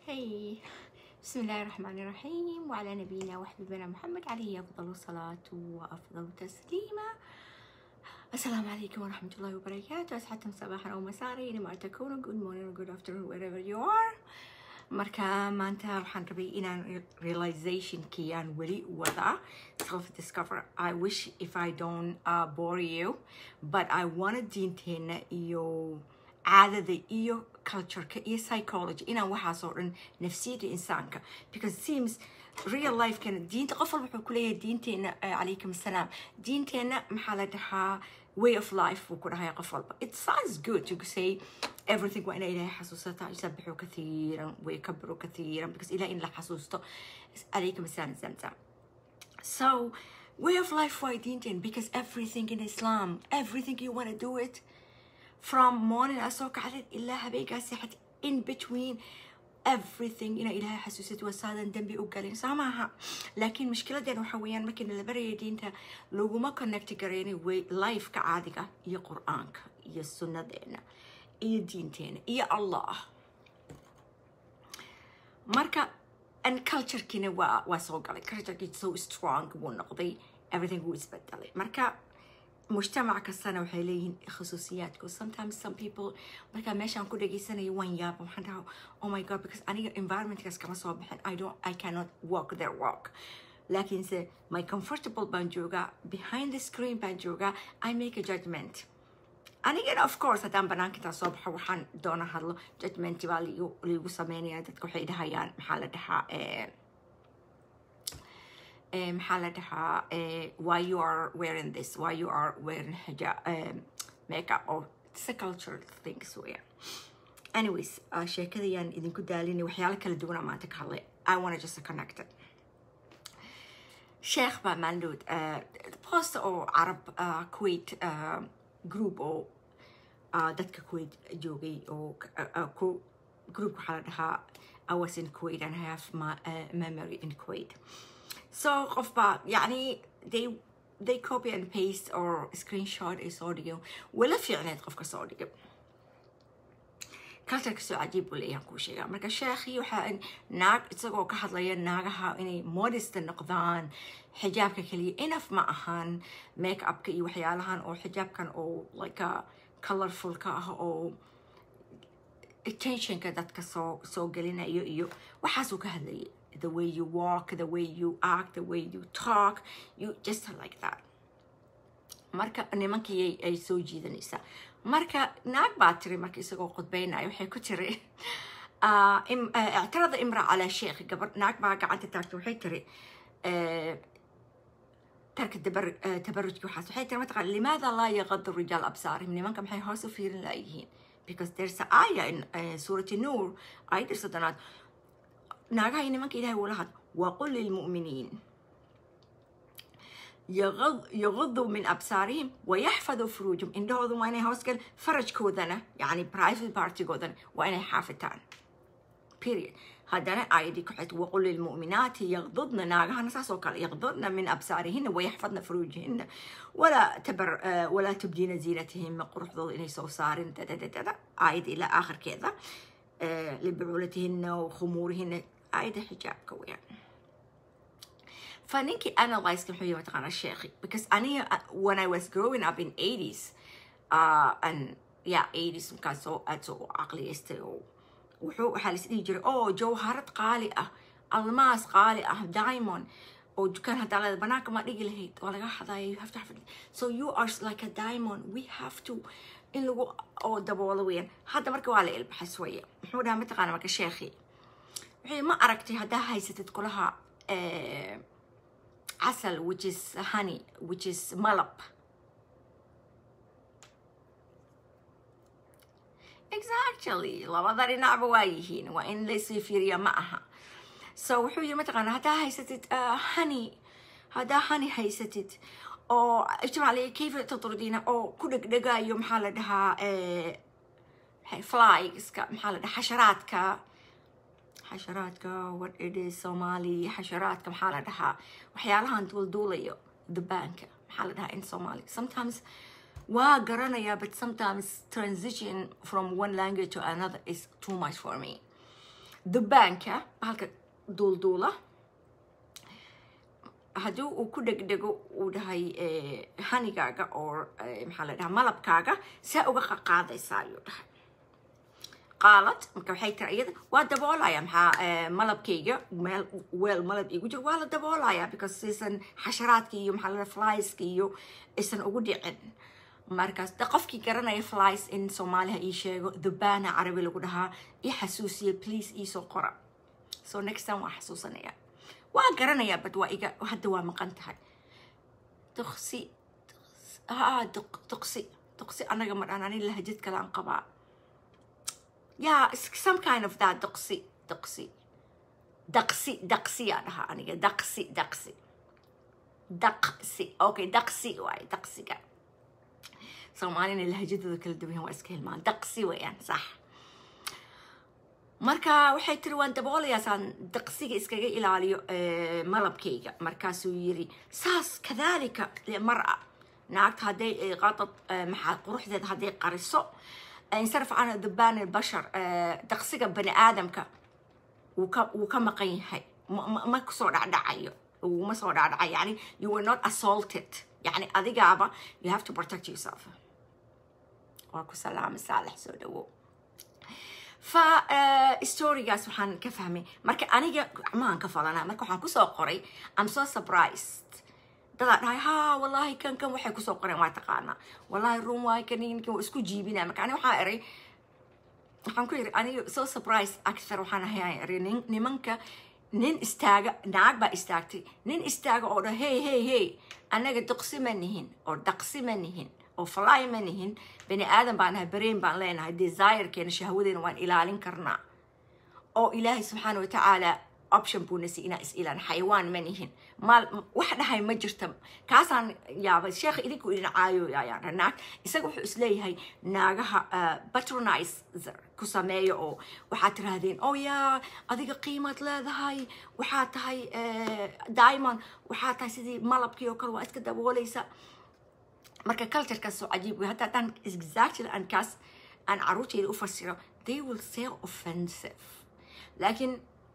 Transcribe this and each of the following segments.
هي بسم الله الرحمن الرحيم وعلى نبينا وحبيبنا محمد عليه أفضل الصلاة وأفضل التسليمة السلام عليكم ورحمة الله وبركاته أسعدتم صباحا أو مساء لما تكونوا good morning or good afternoon wherever you are marka maanta waxaan rabay inaan realizationkii aan weli wada self discover I wish if I don't uh, bore you but I wanna diinteena iyo caadada iyo cultureka iyo psychology inaan waxaas oo dhan nafsiyada insaanka because it seems real lifekana diinta qof walba wuxuu kuleeyahay diinteena calaykum assalaam diinteena maxaa la dhahaa way of life buu ku dhahaya qof walba it sounds good to say everything waa inaa ilaahay xasuusataa yusabixu kathiiran waykabiru kathiiran because ilaah in la xasuusto calaykum assalaam zamzam so way of life waa diinteen because everything in islam everything you want to do it from morning asoo kacdid ilaa habeenkaa seexad in between everything inaa ilaahay xasuusad waa saadan dembi u galin saa maaha laakiin mushkiladeena waxaa weeyaan markiina la baraya diinta laguma connect gareyna way lifeka caadiga iyo qur-aanka iyo sunnadeena iyo diinteena iyo allah marka and culturekiina waa waa soo galay culturekii so strong wuu noqday everything wuu isbedelay marka mujtamac kastana waxay leeyihiin khusuusiyaadku sometimes some people markaa meeshaan ku dhageysanayo waan yaaba waxaan dhaha oh my god because aniga environmentkaas kama soo baxin i don't i cannot walk their walk laakiinse my comfortable baan joogaa behind the screen baan joogaa i make a judgment anigana of course haddaan banaanka intaa soo baxo waxaan doona hadlo judgment baa liigu liigu sameynaya dadka waxay dhahayaan maxaa la dhahaa maxaa la dhahaa why you are wearing this why you are wearing hijab um, makeup or it's a cultural things weya anyways uh, sheekadayaan idinku daalinay waxyaalo kala duwana maanta ka hadlay i wanna just connect it sheekh baa maalinood post oo carab uh, kuwait uh, group oo uh, dadka kuwait joogay oo uh, ku group waxaa la dhahaa I was in Kuwait and I have my uh, memory in Kuwait. So qofba yani they they copy and paste or screenshot is audio wala fiicneed qofka soo dhigo cultureka soo cajiib buu leeyahan kuu sheegaa marka sheekhii waxaa naag isagoo ka hadlaya naagaha inay modest noqdaan xijaabka keliya enough ma ahan make upka iyo waxyaalahan oo xijaabkan oo like a colorfulka ah oo attentionka dadka soo soo gelinayo iyo waxaasuu ka hadlayay the way you walk, the way you act, the way you talk, you just like that. marka nimankii ay soo jiidanaysaa marka naag baa tiri marka isagoo khudbaynayo waxay ku tiri ictirada imra calaa sheekh gabar naag baa gacanta taagtay waxay tiri tarka tabarujki waxaas waxay tiri mataqaan limaada laa yaqadu rijaal absaarihim nimanka maxay hoos u fiirin laayihiin because there's a aya in suurati nuur ayadda soddonaad naagaha iyo nimanka ilahay wala had waqul lilmu'miniin يغضوا من أبصارهم ويحفظوا فروجهم إنهم وين هوسكن فرج كودنا يعني برايفت بارتي كودنا وين حافتان period هذا آيدي كحت وقل للمؤمنات يغضضن ناقها نساس وقال يغضضن من أبصارهن ويحفظن فروجهن ولا تبر ولا تبدين زينتهن قرح ضل إلي صوصار آيدي إلى آخر كذا لبعولتهن وخمورهن آيدي حجاب كويا فنينكي analyze كم حبيبة تقانا الشيخي because أنا when I was growing up in 80s uh, and yeah 80s كان سو أتسو عقلي استيو وحو حالس إيه جري أوه جوهرات قالي أه الماس قالي أه دايمون oo dukaan haddaa leeda banaanka ma dhigi lahayd waa laga xadaaya you have to have it. so you are like a diamond we have to in lagu oo daboolo weeyaan hadda marka waa la ilbaxas weeye muxuu dhahaa mataqaana marka sheekhi wixii ma aragtay haddaa haysatid kulaha casal which is honey which is malab exactly labada dhinacba waa yihiin waa in laysii fiiriya ma aha so wuxuu yiri mataqaana haddaa haysatid honey haddaa honey haysatid oo ijmacliya kayfa tatrudina oo ku dhegdhegayo maxaa la dhahaa flygska maxaa la dhahaa xasharaadka xasharaadka what it is somali xasharaadka maxaa la dhahaa waxyaalahan duulduulayo dubaanka maxaa la dhahaa in somali sometimes waa garanaya but sometimes transition from one language to another is too much for me dubaanka halka duulduula haddii uu ku dhegdhego uu dhahay hanigaaga oo maxaa la dhahaa malabkaaga saa uga qaqaadaysaa ayuu dhahay qaalad marka waxay tiri iyada waa daboolaya maxaa malabkayga meel weel malab igu jiro waa la daboolaya because aysan xasharaadka iyo maxaa la flieska iyo aysan ugu dhicin markaas de qofkii garanaya flies in soomaaliha ii sheego dubana carabi lagu dhahaa ii xasuusiya please iisoo qora so next time waa xasuusanaya waa garanayaa bad waa iga hadda waa maqan tahay duqsi ha duqsi duqsi anaga ma dhan ani lahajad kale aan qabaa yeah some kind of that duqsi duqsi daqsi daqsi yaa dhahaa aniga daqsi daqsi daqsi okay daqsi waaye daqsiga soomaalina lahajadooda kala duwan waa iska hilmaan daqsi weeyaan sax marka waxay tiri waan daboolayaa saan daqsiga iskaga ilaaliyo malabkayga markaasuu yiri saas kadalika mara naagta hadday qadad maxaa quruxdeeda hadday qariso insaraf cana dubaan bashar daqsiga bani aadamka wuu ka wuu ka maqan yahay ma kusoo dhacdhacayo wuma soo dhacdhacayo yani you were not assaulted yani adigaaba you have to protect yourself waa ku salaama saalax soo dhawo fa storygaas waxaan ka fahmay marka aniga gacmahan ka falanaa marka waxaan kusoo qoray i'm so surprised dadaa dhahay ha wallahi kan kan waxay kusoo qoreen waa taqaanaa wallahi run waay kan ninkan waa isku jiibinaa marka ani waxaa eray waxaan ku yiri aniga so surprise actor waxaan ahay eray nimanka nin istaaga naag baa istaagtay nin istaaga oo dha hey hey hey anaga duqsi ma nihin oo dhaqsi ma nihin oo fly ma nihin bani aadan baan nahay brain baan leenahay desirekeena shahwadeena waan ilaalin karnaa oo ilaahay subxaana watacaala option buuna si inaa is ilaan xayawaan ma nihin maal wax dhahay ma jirta kaasaan yaabay sheekha idinku idin caayoyayaan naag isaga wuxuu isleeyahay naagaha patronizer ku sameeya oo waxaad tirahdeen oh yaa adiga qiimaad leedahay waxaa tahay diamond waxaa tahay sidii malabkii oo kale waa iska daboolaysa marka culturekaas oo cajiib wey hadda haddaan exactly aan kaas aan caruurteyda u fasiro they will say offensive laakiin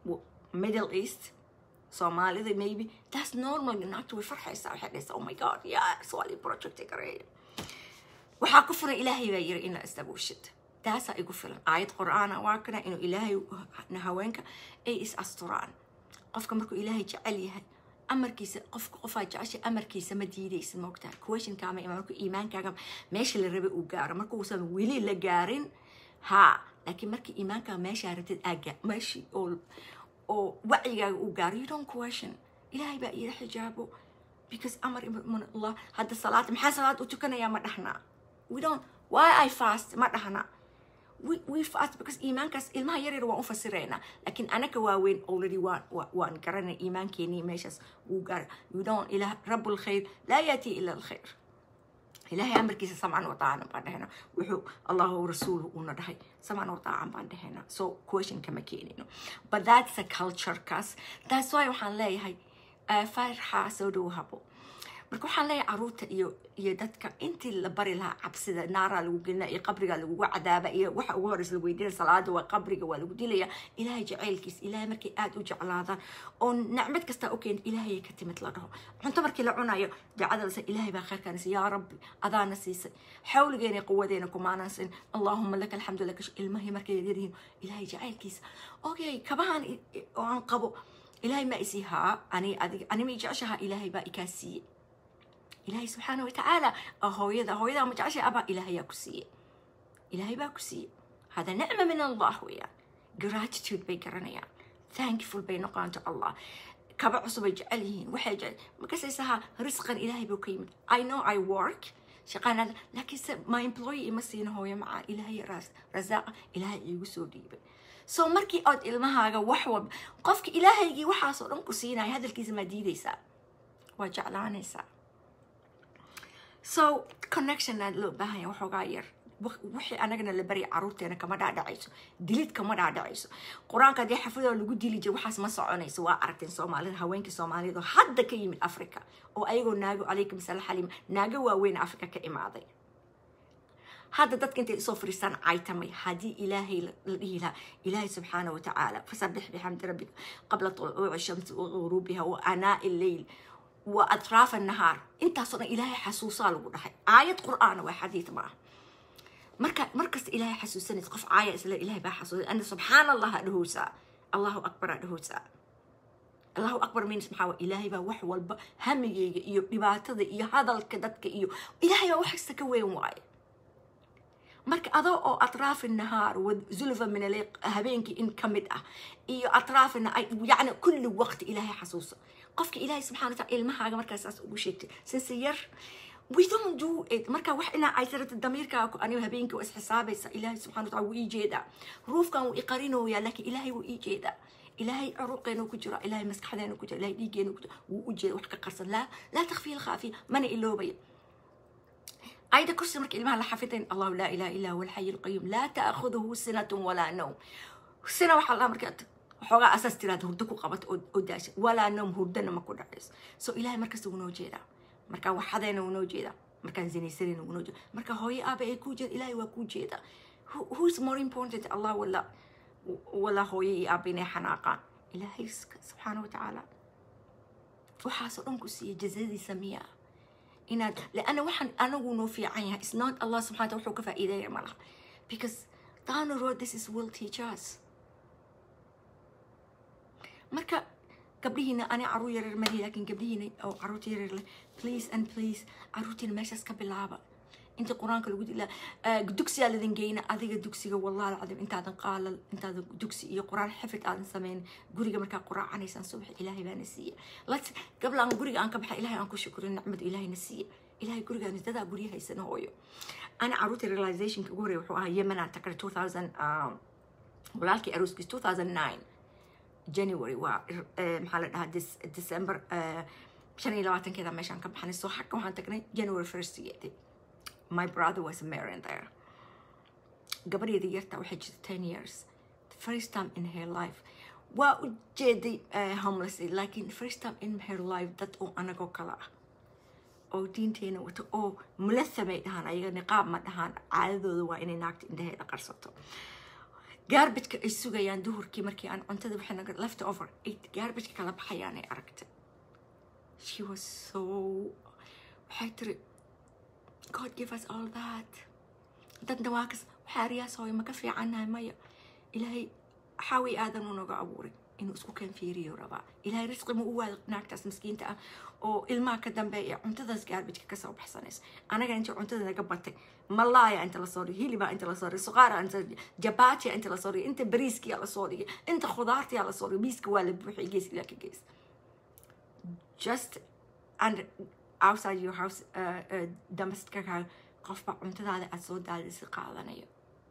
middle east soomaalida maybe that's normal naagta way farxaysaa waxay dhahaysaa oh my god yes waa lii projecti gareeya waxaa ku filan ilaahay baa yiri in la isdabuushid taasaa igu filan aayad qur-aana waa kana inuu ilaahay haweenka ay is asturaan qofka markuu ilaahay jecel yahay amarkiisa qofka qofaa jecesha amarkiisa ma diidaysa moogtaha questionkaama ima markuu iimaankaaga meesha la rabay uu gaaro markuusan weli la gaarin ha laakiin markii iimaankaaga meeshaa rabtid aaga meeshii oo oo wacyigaaga uu gaaro you don't question ilaahay baa ila xijaabo because amar min allah hadda salaad maxaa salaad u tukanayaa ma dhahnaa we don't why i fast ma dhahnaa we, we fast because iimaankaas ilmaha yar yar waan u fasiraynaa laakiin anaka waaweyn already waan waan garanay iimaankeenii meeshaas wuu gaara you don't ilah rabu lkhayr laa yaati ila alkhayr ilaahay amarkiisa samcan wataacan baan dhahayna wuxuu allahu rasuulu uuna dhahay samcan wataacan baan dhahayna so question kama keenino but that's a culturekaas that's why waxaan leeyahay farxa soo dhow habo marka waxaan leeyahay caruurta iyo iyo dadka intii la bari lahaa cabsida naaraa lagu gelina iyo qabrigaa lagugu cadaaba iyo waxa ugu horeysa la weydiinaya salaada waa qabriga waa lagu dilaya ilaahay jacaylkiis ilaahay markay aada u jeclaadaan oo nacmad kastaa u keenta ilaahay ka timid la dhaho cunto markii la cunayo ducada lasa ilaahay baa khayrkaana siiyay yaa rabbi adaana siisay xawligeena quwadeena kumaanan sin allaahuma laka alxamdu laka ilmahii markay yaryihiin ilaahay jacaylkiisa okay kabahan oo aan qabo ilaahay ma isii haa ani adiga ani ma i jeceshaha ilaahay baa ikaa siiyey ilaahay subxaana watacaala hooyada hooyada ma jeceshay abaa ilaahayaa ku siiye ilaahay baa ku siiye hada nicma min allah weeyaan gratitude bay garanayaan thankful bay noqonaan to allah kaba cusub ay jecel yihiin waxay jecel markasaysaha risqan ilaahay buu ka yimid i know i work shaqaanada laakiinse my employee ima siina hooyo macaa ilaahay rasaaqa ilaahay iigu soo dhiibay so markii ood ilmahaaga wax walba qofka ilaahaygii waxaasoo dhan ku siinaya hadalkiisa maa diidaysaa waa jeclaanaysaa so connection aad loo baahanya waxoogaa yar wixii anagana la barya caruurteena kama dhaadhacayso dilid kama dhaadhacayso qur-aanka haddii xafidoo lagu dili jira waxaas ma soconayso waa aragteen soomaalida haweenkii soomaaliyad oo hadda ka yimid africa oo ayagoo naago calaykum salaam xaliim naago waaweyn africa ka imaaday hadda dadka intay isoo fariistaan caytamay haddii ilaahay la la dhihi lahaa ilaahay subxaana wa tacaala fasabbix bixamdi rabbika qabla tuluuci shamsi wa ghuruubiha wa anaa'i lleyl wa atraafa nahaar intaasoo dhan ilaahay xasuusaa lagu dhahay aayad qur'aana waa xadiid ma ah marka markasta ilaahay xasuusanaysa qof caaya isla ilaahay baa xasuusan ana subxaana allah dhahoosaa allahu akbar dhahoosaa allahu akbar means maxaa waa ilaahay baa wax walba hamigeyga iyo dhibaatada iyo hadalka dadka iyo ilaahay baa wax kasta ka weyn waaye marka adoo oo atraafi nahaar wa zulfa min al habeenkii in ka mid ah iyo atraafina ay yacni kulli waqti ilaahay xasuuso qofka ilaahay subxana wa taala ilmahaaga markaasaas ugu sheegtay sinse yar we don't do it marka wax inaa ay tirata damiirkaaga aniga habeenkii waa isxisaabaysa ilaahay subxana wa taala wuu ii jeedaa ruufkan wuu iqarinooyaa laakiin ilaahay wuu ii jeedaa ilaahay curuqeenu ku jira ilaahay maskaxdeenu ku jira ilaahay dhiigeenu ku jira wuu u jeeda wax ka qarsan laa laa takfiya alkhaafiya mana iloobaya ayda kursi marka ilmaha la xafidayn allahu laa ilaha illa huwa alxayu alqayuum laa taakhuduhu sinatun walaa nawm sina waxaa laa marka xoogaa asaas tiraada hurdo ku qabato oo oo daasha walaa nawm hurdana ma ku dhacayso so ilaahay markasta wuu noo jeedaa markaa waxadeena wuu noo jeedaa markaan zinaysanayna wuu noo jeedaa marka hooyo aaba ay kuu jeeda ilaahay waa kuu jeedaa Who- who is more important allah wala wala hooyo iyo aaba inay xanaaqaan ilaahay subxaana wa tacaala waxaasoo dhan ku siiya jazadiisa miyaa inaad لأن waxaan anagu noo fiican yahay it's not Allah subxana wataala wuxuu ka faa'iideeya ma laha because down the road this is will teach us marka gabdhihiina ani caruur yaryar mali laakiin gabdhihiina oo caruurta yaryar leh please and please caruurtiina meeshaas ka bilaaba inta qur-aanka lagu dila dugsiyaa ladin geyna adiga dugsiga wallahi alcadim intaadan qaalal intaadan dugsi iyo qur-aan xifid aadan samayn guriga markaa quraacanaysaan subax ilaahay baana siiya lats gabla aan guriga aan ka baxa ilaahay aan ku shukurin nicmada ilaahayna siiya ilaahay gurigaan dadaa gurya haysana hooyo ana caruurta realizationka ugu horreya wuxuu ahaa yemenaan takray 2000 walaalkii arooskiis 2009 january waa eh, maxaa la dhahaa Dec- december eh, shan iyo labaatankeeda meeshaan ka baxnay soo xagga waxaan tagnay january first yeedi my brother was married there gabadheeda yarta waxay jirta ten years the first time in her life waa u jeeday eh, homeless laakiin first time in her life dad oo anagoo kale ah oo diinteena wato oo mulathamay dhahaan ayaga niqaab ma dhahaan caadadooda waa inay naagta indhaheeda qarsato gaarbajka ay sugayaan duhurkii markii aan cuntada waxay naga left over ay gaarbajka kala baxayaan ay aragtay she was so waxay tiri god give us all that dadna waa kas waxaa ariyaas hooyo maka fiicannahay maya ilaahay xaawi aadan u naga abuuray inuu isku keen fiiriyo rabaa ilaahay risqi ma u waada naagtaas miskiinta ah oo ilmaha ka dambeeya cuntadaas gaarbajka kasoo baxsanaysa anaga inta cuntada naga batay malaaya inta lasoo dhigay hilibaa inta lasoo dhigay suqaara inta jabaatiya inta lasoo dhigay inta bariiskiyaa lasoo dhigay inta khudaartiyaa lasoo dhigay miiska waa la buuxiyay gees ilaa ka gees just and outside your house uh, uh, damaskaka qofba cuntadaada aad soo daadisi qaadanayo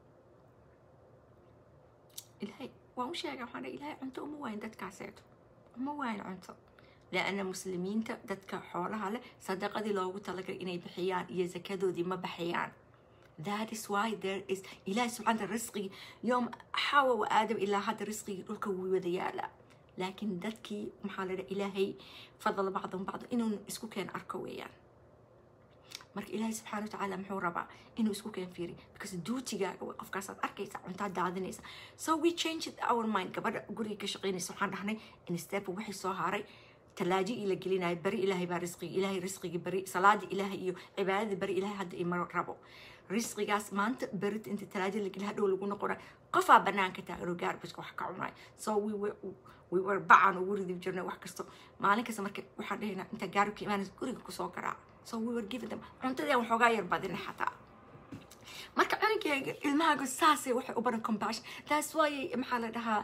ilaahay waan u sheega waxaan dhahay ilaahay cunto uma waayin dadkaaseeto uma waayin cunto لأن muslimiinta dadka xoolaha leh sadaqadii loogu talagalay inay bixiyaan iyo zakadoodii ma baxiyaan that is why there is ilahi subxana taala risqigii yoom xawa wa aadam ilaa hadda risqigii dhulka wuu wada yaalaa laakiin dadkii maxaa la dhaha ilaahay fadala bacdum bacdo inuu isku keen arko weeyaan marka ilaahay subxaana watacaala muxuu rabaa inuu isku keen fiiri because duutigaaga way qofkaasaad arkaysa cuntaa daadinaysa so we changed our mind gabadha guriga ka shaqaynaysa waxaan dhahnay in step wixii soo haray talaaji ii la gelinayo bari ilaahay baa risqigi ilaahay risqigi bari salaadii ilaahay iyo cibaadadii bari ilaahay hadda ima rabo risqigaas maanta berit inta talaaji la geli hadhow lagu noqona qofaa banaanka taaganoo gaarbajka wax ka cunay so we were we were bacaan ugu ridi jirnay wax kasto maalin kasta marka waxaan dhahaynaa inta gaarbka imaanaysa guriga kusoo garaac so we were giving them cuntadii aan waxoogaa yar badinay xataa marka cunugeyga ilmahaaga saasay waxay u baran compassion taas waayay maxaa la dhahaa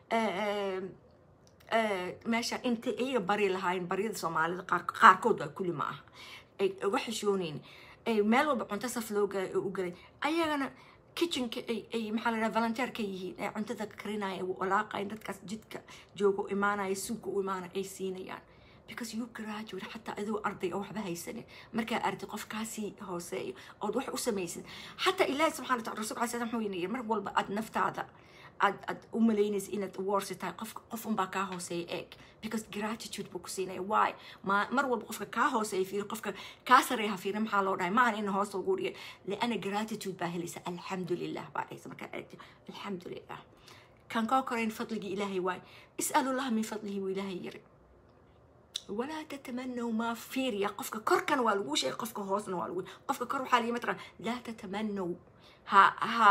meesha inta iyaga bari lahaayeen baryada soomaalida qaar qaarkood waa kulli ma aha ay uga xishooneyn ay meel walba cunto saf loo ga- u galay ayagana kitchenka ay ay maxaa la dhaha volunteer ka yihiin ay cuntada karinaya walaaqayan dadkaas jidka jooga u imaanaya suuqa u imaanaya ay siinayaan because you graduate xataa adoo arday oo waxba haysanin markaa arday qof kaasii hooseeyo ood wax u samaysid xataa ilaahi subxana wataala rasulka alai slam wuxuu yidhi mar walba aad naftaada aad aad u malaynaysa inaad worsi tahay qof qof unbaa kaa hooseeya eeg because gratitude buu ku siinaya why ma mar walba qofka kaa hooseeya fiiri qofka kaa sareeya fiiri maxaa loo dhahay maahan in hoos lagu dhiga liana gratitude baa helaysa alxamdulilah baa dhahaysa markaa aragti alxamdulilah kan kaa korayn fadligii ilaahay waay is'alullaha min fadlihi buu ilaahay yiri walaa tatamanaw maa fiiriya qofka korkan waa lagu sheegay qofka hoosna waa lagu qofka kor waxaa lii mataqaan laa tatamanaw ha ha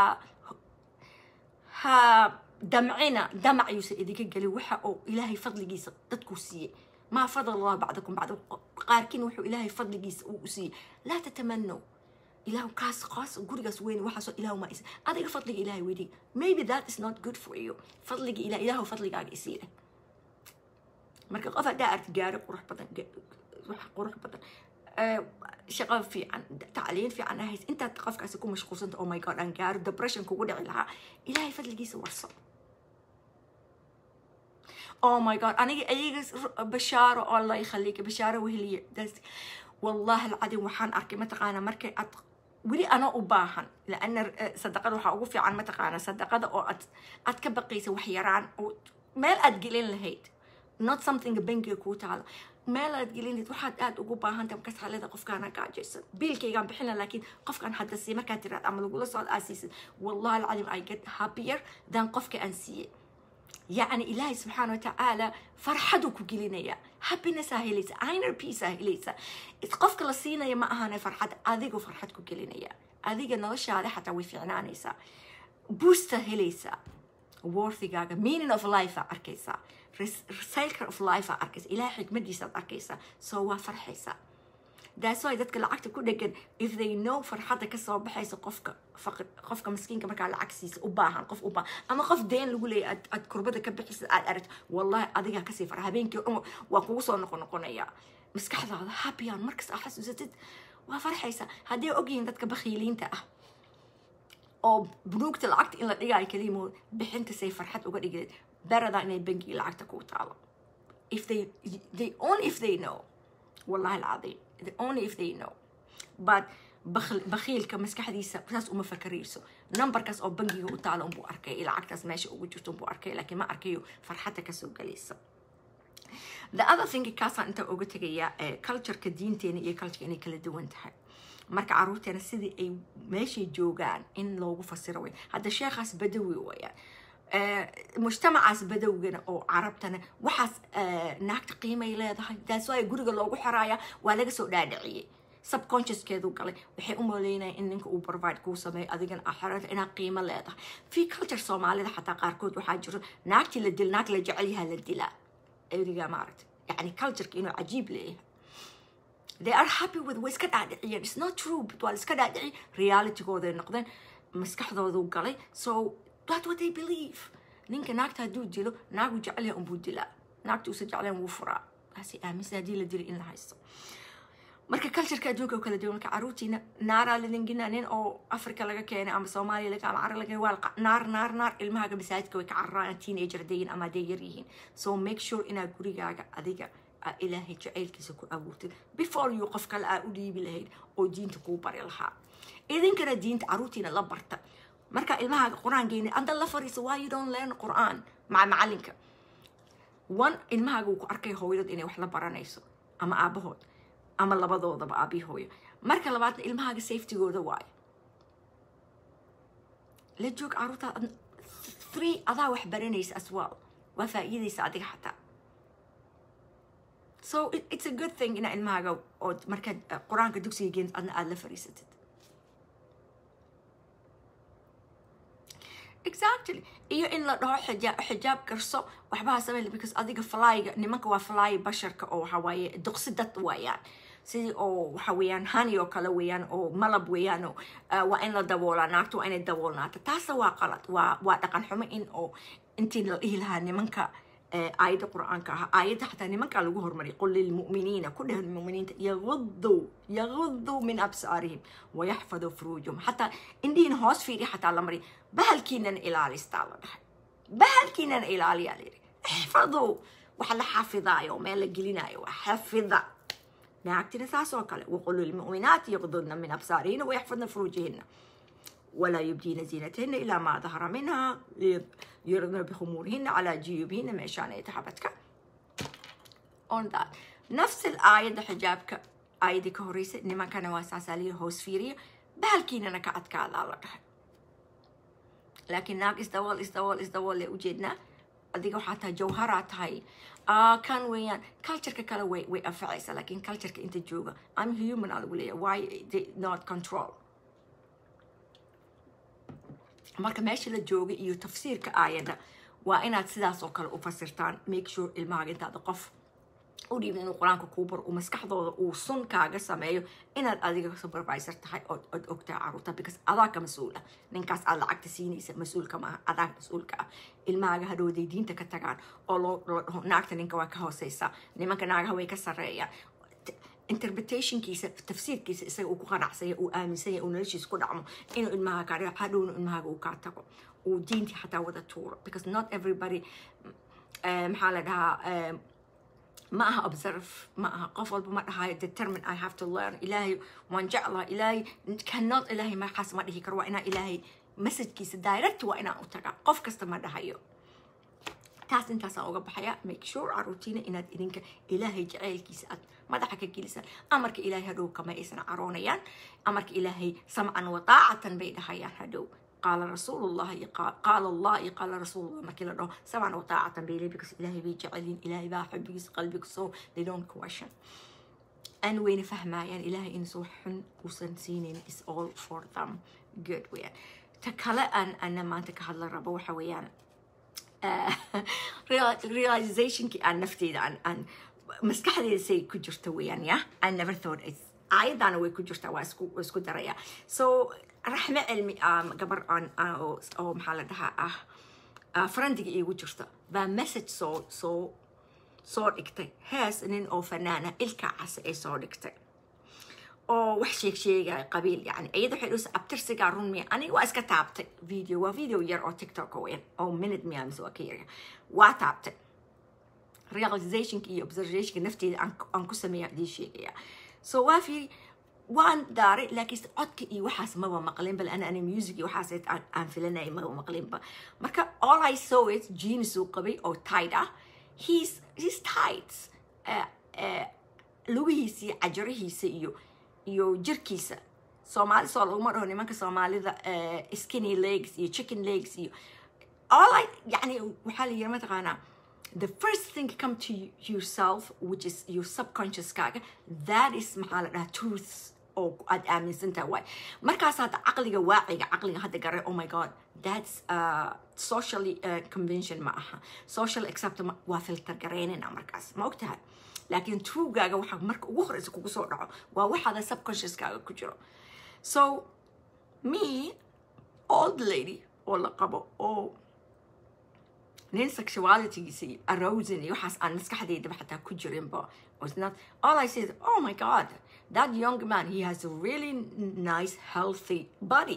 ha damcina damac yuusan idinka gelin waxa uu ilaahay fadligiisa dadkuu siiyey maa fadal allah bacdakum bacda qaarkiin wuxuu ilaahay fadligiisa uu siiyey laa tatamanaw ilahu kaas qaas gurigaas weyn waxaasoo ilahu ma is adiga fadliga ilahay weydiy maybe that is not good for you fadliga ilah ilahu fadligaaga isiile marka qof haddaa arti gaari qurux badan wax qurux badan shaqo fiican tacliin fiican ahays intaad qofkaasi ku mashquulsanta oh my god aan gaaro depression kugu dhici lahaa ilaahay fadligiisa warso oh my god aniga ayaga bashaaro oo allah yakhaliika bashaaro weheliye das wallahi alcadim waxaan arkay mataqaana markay ad weli anoo u baahan laana sadaqada waxaa ugu fiican mataqaana sadaqada oo ad aad ka baqaysa wax yaraan oo meel aad gelin lahayd not something bankiga kuu taalo meel aad gelinid waxaad aad ugu baahantahay markaas xaalada qofkaana gaajaysan biilkaygaan bixina laakiin qofkaan hadda sii markaad tiraad ama lagula socod aa siisid wallahi alcadim i get happier than qofka aan siiyey yacni ilaahay subxaana watacaala farxaduu ku gelinaya happiness aa helaysa inner peace aa helaysa qofka la siinaya ma ahane farxad adigu farxad ku gelinaya adiga noloshaada xataa way fiicnaanaysaa boosta helaysaa worthigaaga meaning of life aa arkaysaa cycle of life aa arkaysa ilahay xikmadiisaad arkaysaa so waa farxaysaa that's why dadka lacagta ku dhegan if they know farxadda kasoo baxaysa qofka faqir qofka maskiinka markaa lacag siisa u baahan qof u baahan ama qof deen lagu leeyahy aad aad kurbada ka bixisa aad aragto wallahi adigaa kasii fara habeenkii o dhan waa kugu soo noqon noqonaya maskaxdaada happyan markas aa xasuusatid waa farxaysaa hadday ogyihiin dadka bakhiiliinta ah oo bunuugta lacagta in la dhigaayo kaliimood bixinta say farxad uga dhigeed beradaa inay bangiga lacagta kuu taalo if they they only if they know wallahi alcadiim only if they know but bakhiilka maskaxdiisa saas uma fakarayso numberkaas oo bangiga u taalo unbuu arkay lacagtaas meesha ugu jirto unbuu arkay laakiin ma arkayo farxadda kasoo galaysa the other thing kaasaan inta uga tegaya cultureka diinteena iyo cultureka inay kala duwan tahay marka caruurteena sidii ay meeshay joogaan in loogu fasiro way hadda sheekhaas badawi wayaan mujtamacaas badowgana oo carabtana waxaas naagta qiimay leedahay taas waa guriga loogu xiraaya waa laga soo dhaadhiciyey subconsciouskeedu galay waxay u maleynaya in ninka uu provide kuu sameeyo adigana axarada inaad qiimo leedahay fi culture soomaalida xataa qaarkood waxaa jiro naagtii la dil naag la jecel yahaa la dilaa erigaa maaragtay yani cultureka inuu cajiib leeyahay they are happy with way iska dhaadhiciyeen it's not true but waa la iska dhaadhiciyay realitygooday noqdeen maskaxdoodu galay so that's what they believe ninka naagta hadduu dilo naagu jecel yahay unbuu dilaa naagta uusa jecleen wuu furaa taasi aaminsan haddii la dilo in la haysto marka cultureka adduunka oo kala duwan marka caruurtiina naaraa lidingina nin oo africa laga keenay ama soomaaliya laga ama carab laga keenay waa naar naar naar ilmahaaga masaajidka way ka cararaan teenager dayin ama hadday yar yihiin so make sure inaad gurigaaga adiga aa ilaahay jacaylkiisa ku abuurtid before you qof kale aa u dhiibi lahayd oo diinta kuu bari lahaa idinkana diinta caruurtiina la barta marka ilmahaaga qur-aan geyna anda la fariisa why you don't learn qur-aan maca macalinka one ilmahaaga wuu ku arkay hooyadod inay wax la baranayso ama aabahood ama labadoodaba aabii hooyo marka labaadna ilmahaaga safetygooda waayo la joog caruurtaa three adaa wax baranaysa as well waa faa'iidaysa adiga xataa so it's a good thing inaa ilmahaaga ood markaad qur-aanka dugsiga geent adna aada la fariisatid exactly iyo in la dhaho xijaab xijaab karso waxbaha samey because adiga flyga nimanka waa fly basharka oo waxa waaye duqsi dad waayaan sidii oo waxa weeyaan hani oo kale weeyaan oo malab weeyaan oo waa in la daboolaa naagta waa inay daboolnaata taasa waa qalad waa waa dhaqan xumo in oo intii la dhihi lahaa nimanka aayadda qur-aanka ah aayadda xataa nimankaa lagu hormariyay qul lilmu'miniina ku dheh muminiinta yaguduu yaguduu min absaarihim wayaxfaduu furuujahum xataa indhihiina hoos fiiri xataa la mariya bahalkiinana ilaalistaa la dhahay bahalkiinana ilaaliyaa la yidhi ixfaduu waxa la xafidaayo meel la gelinaayo waa xafida naagtina saas oo kale waqul lilmu'minaati yagdudna min absaarihina wayaxfadna furuujahina ولا يبدين زينتهن إلا ما ظهر منها يرضن بخمورهن على جيوبهن مشان يتحبتك on that نفس الآية حجابك آية كهوريسة إنما كان واساسالي هوس فيري بهالكين أنا كعد كعد على لكن ناق إسدوال إسدوال إسدوال اللي وجدنا adiga waxaa tahay jawharaa tahay kan weeyaan cultureka kale way way anfacaysa laakiin cultureka inta jooga i'm human aa lagu leeya why they not control marka meesha la jooga iyo tafsiirka aayadda waa inaad sidaas oo kale u fasirtaan make sure ilmahaaga intaada qof u dhiibin inuu qur-aanka kuu baro uu maskaxdooda uu sun kaaga sameeyo inaad adiga supervisor tahay ood ood ogtahay caruurta because adaa ka mas-uul ah ninkaas aad lacagta siinaysa mas-uulka maaha adaa mas-uulka ah ilmahaaga hadhowday diinta ka tagaan oo loo loo dhaho naagta ninka waa ka hooseysa nimanka naagaha way ka sarreeyaan interpretationkiisa tafsiirkiisa isaga uu ku qanacsanya uu aaminsanya uu noloshiisa ku dhacmo inuu ilmaha kaa dhigo hadhowna ilmahaaga uu kaa tago uu diintii xataa wada tuuro because not everybody maxaa la dhahaa ما أها observe ما أها قفل بما أها determine I have to learn إلهي وان جعله إلهي cannot إلهي ما حاس ما دهي كروا إنا إلهي مسج كيس direct وإنا أتقع قف كست ما دهيو taas intaasaan uga baxaya make sure caruurtiina inaad idinka ilaahay jaceylkiisa aad madaxa ka gelisaan amarka ilaahay hadhow kama aysan caroonayaan amarka ilaahay samcan wadaacatan bay dhahayaan hadhow qaala rasuulullahi qaala allah iyo qaala rasuulullah markii la dhaho samcan wadaacatan bay leebi because ilaahay bay jecelyiin ilaahay baa xubbigiisa qalbiga so they don't question an wayna fahmayaan ilaahay in soo xun uusan siinayn is all for them good weeyaan ta kale aan ana maanta ka hadla rabo waxa weeyaan realizationkii aan nafteyda aan aan maskaxdeeda say ku jirta weeyaan ya I never thought it aayaddaana way ku jirtaa waa isku isku daraya so raxme cilmi gabar aan oo maxaa la dhahaa ah farandiga iigu jirta baa message soo soo soo dhigtay hees nin oo fanaana ilka casa ay soo dhigtay oo wax sheeg sheegaya qabiil yani iyada waxay dhus abtirsigaa run miya aniga waa iska taabtay video waa video yar oo tiktok weyn oo minute miya mise waa ka yarya waa taabtay realizationka iyo observationka nafteeda aan ku sameeya idii sheegaya so waa fiiri waan daaray laakiin codka iyo waxaas maba maqlin bal ana ani music iyo waxaas aan filanayay maba maqlinba marka all i saw it jeans uu qabay oo tight ah he's he's tight lugihiisa iyo cajarihiisa iyo iyo jirkiisa soomaali soo laguma dhaho nimanka soomaalida skinny legs iyo chicken legs iyo all I يعني waxaa la yiri mataqaanaa the first thing come to yourself which is your subconscious kaaga that is maxaa la dhahaa truth oo aad aaminsan tahay waay markaas hadda caqliga waaciga caqliga hadda garay oh my god that's uh, socially uh, convention ma aha social accept waa filter garaynayna markaas ma ogtahay laakiin truegaaga waxa marka ugu horeysa kugu soo dhaco waa waxaada subconsciouskaaga ku jiro so me old lady oo la qabo oo nin sexualitygiisa iyo arousing iyo waxaas aan maskaxdeydaba xataa ku jirinba was not all I said oh my god that young man he has a really nice healthy body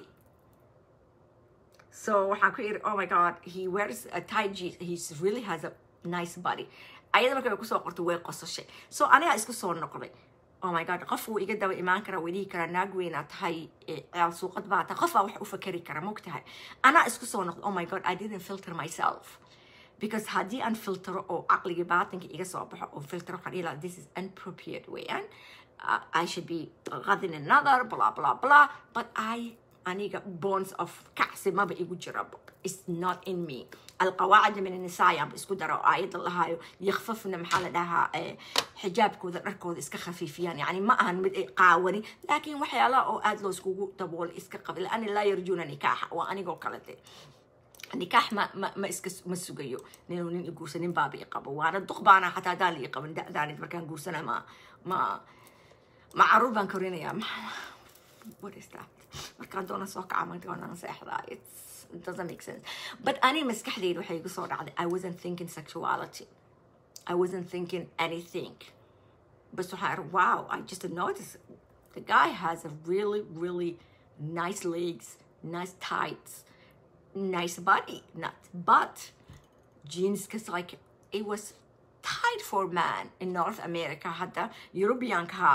so waxaan ku iri oh my god he wears a tight jeans he really has a nice body ayada marka kusoo qortay way qosashay so anigaa isku soo noqday oh my god qof wuu iga daba imaan karaa wadihi karaa naag weynaa tahay ciyaal suuqad baa tahay qof baa wax u fakari kara mogtahay anaa isku soo noqday oh my god i didn't filter myself because haddii aan filtero oo caqligii baatinka iga soo baxo oo filtero waxaan dhihi lahaa this is inappropriate weeyaan uh, I should be غadin another blah blah blah but I aniga bonds of kacsi maba igu jira is not in me القواعد من النساء yaan isku daro aayadda lahaayo yakfafna maxaa la dhahaa xijaabkooda dharkooda iska khafiifiyaan yani ma ahan mid ay qaawani laakiin waxyaalaha oo aad loo iskugu daboolay iska qabi laani laa yarjuuna nikaaxa waa anigoo kale de nikaax ma ma ma iska ma sugayo ninuu nin iguursa nin baaba i qabo waana duq baana xataa haddaan la ii qaban da'daanid markaan guursana ma ma ma caruur baan korinayaa what is that markaan doona soo kaca markaan seexdaa it's it doesn't make sense but ani maskaxdeyda waxay igu soo dhacday i wasn't thinking sexuality i wasn't thinking anything bas waxaan iri wow i just noticed the guy has a really really nice legs nice tights nice body not but jeans because like it was tight for man in north america hadda european ka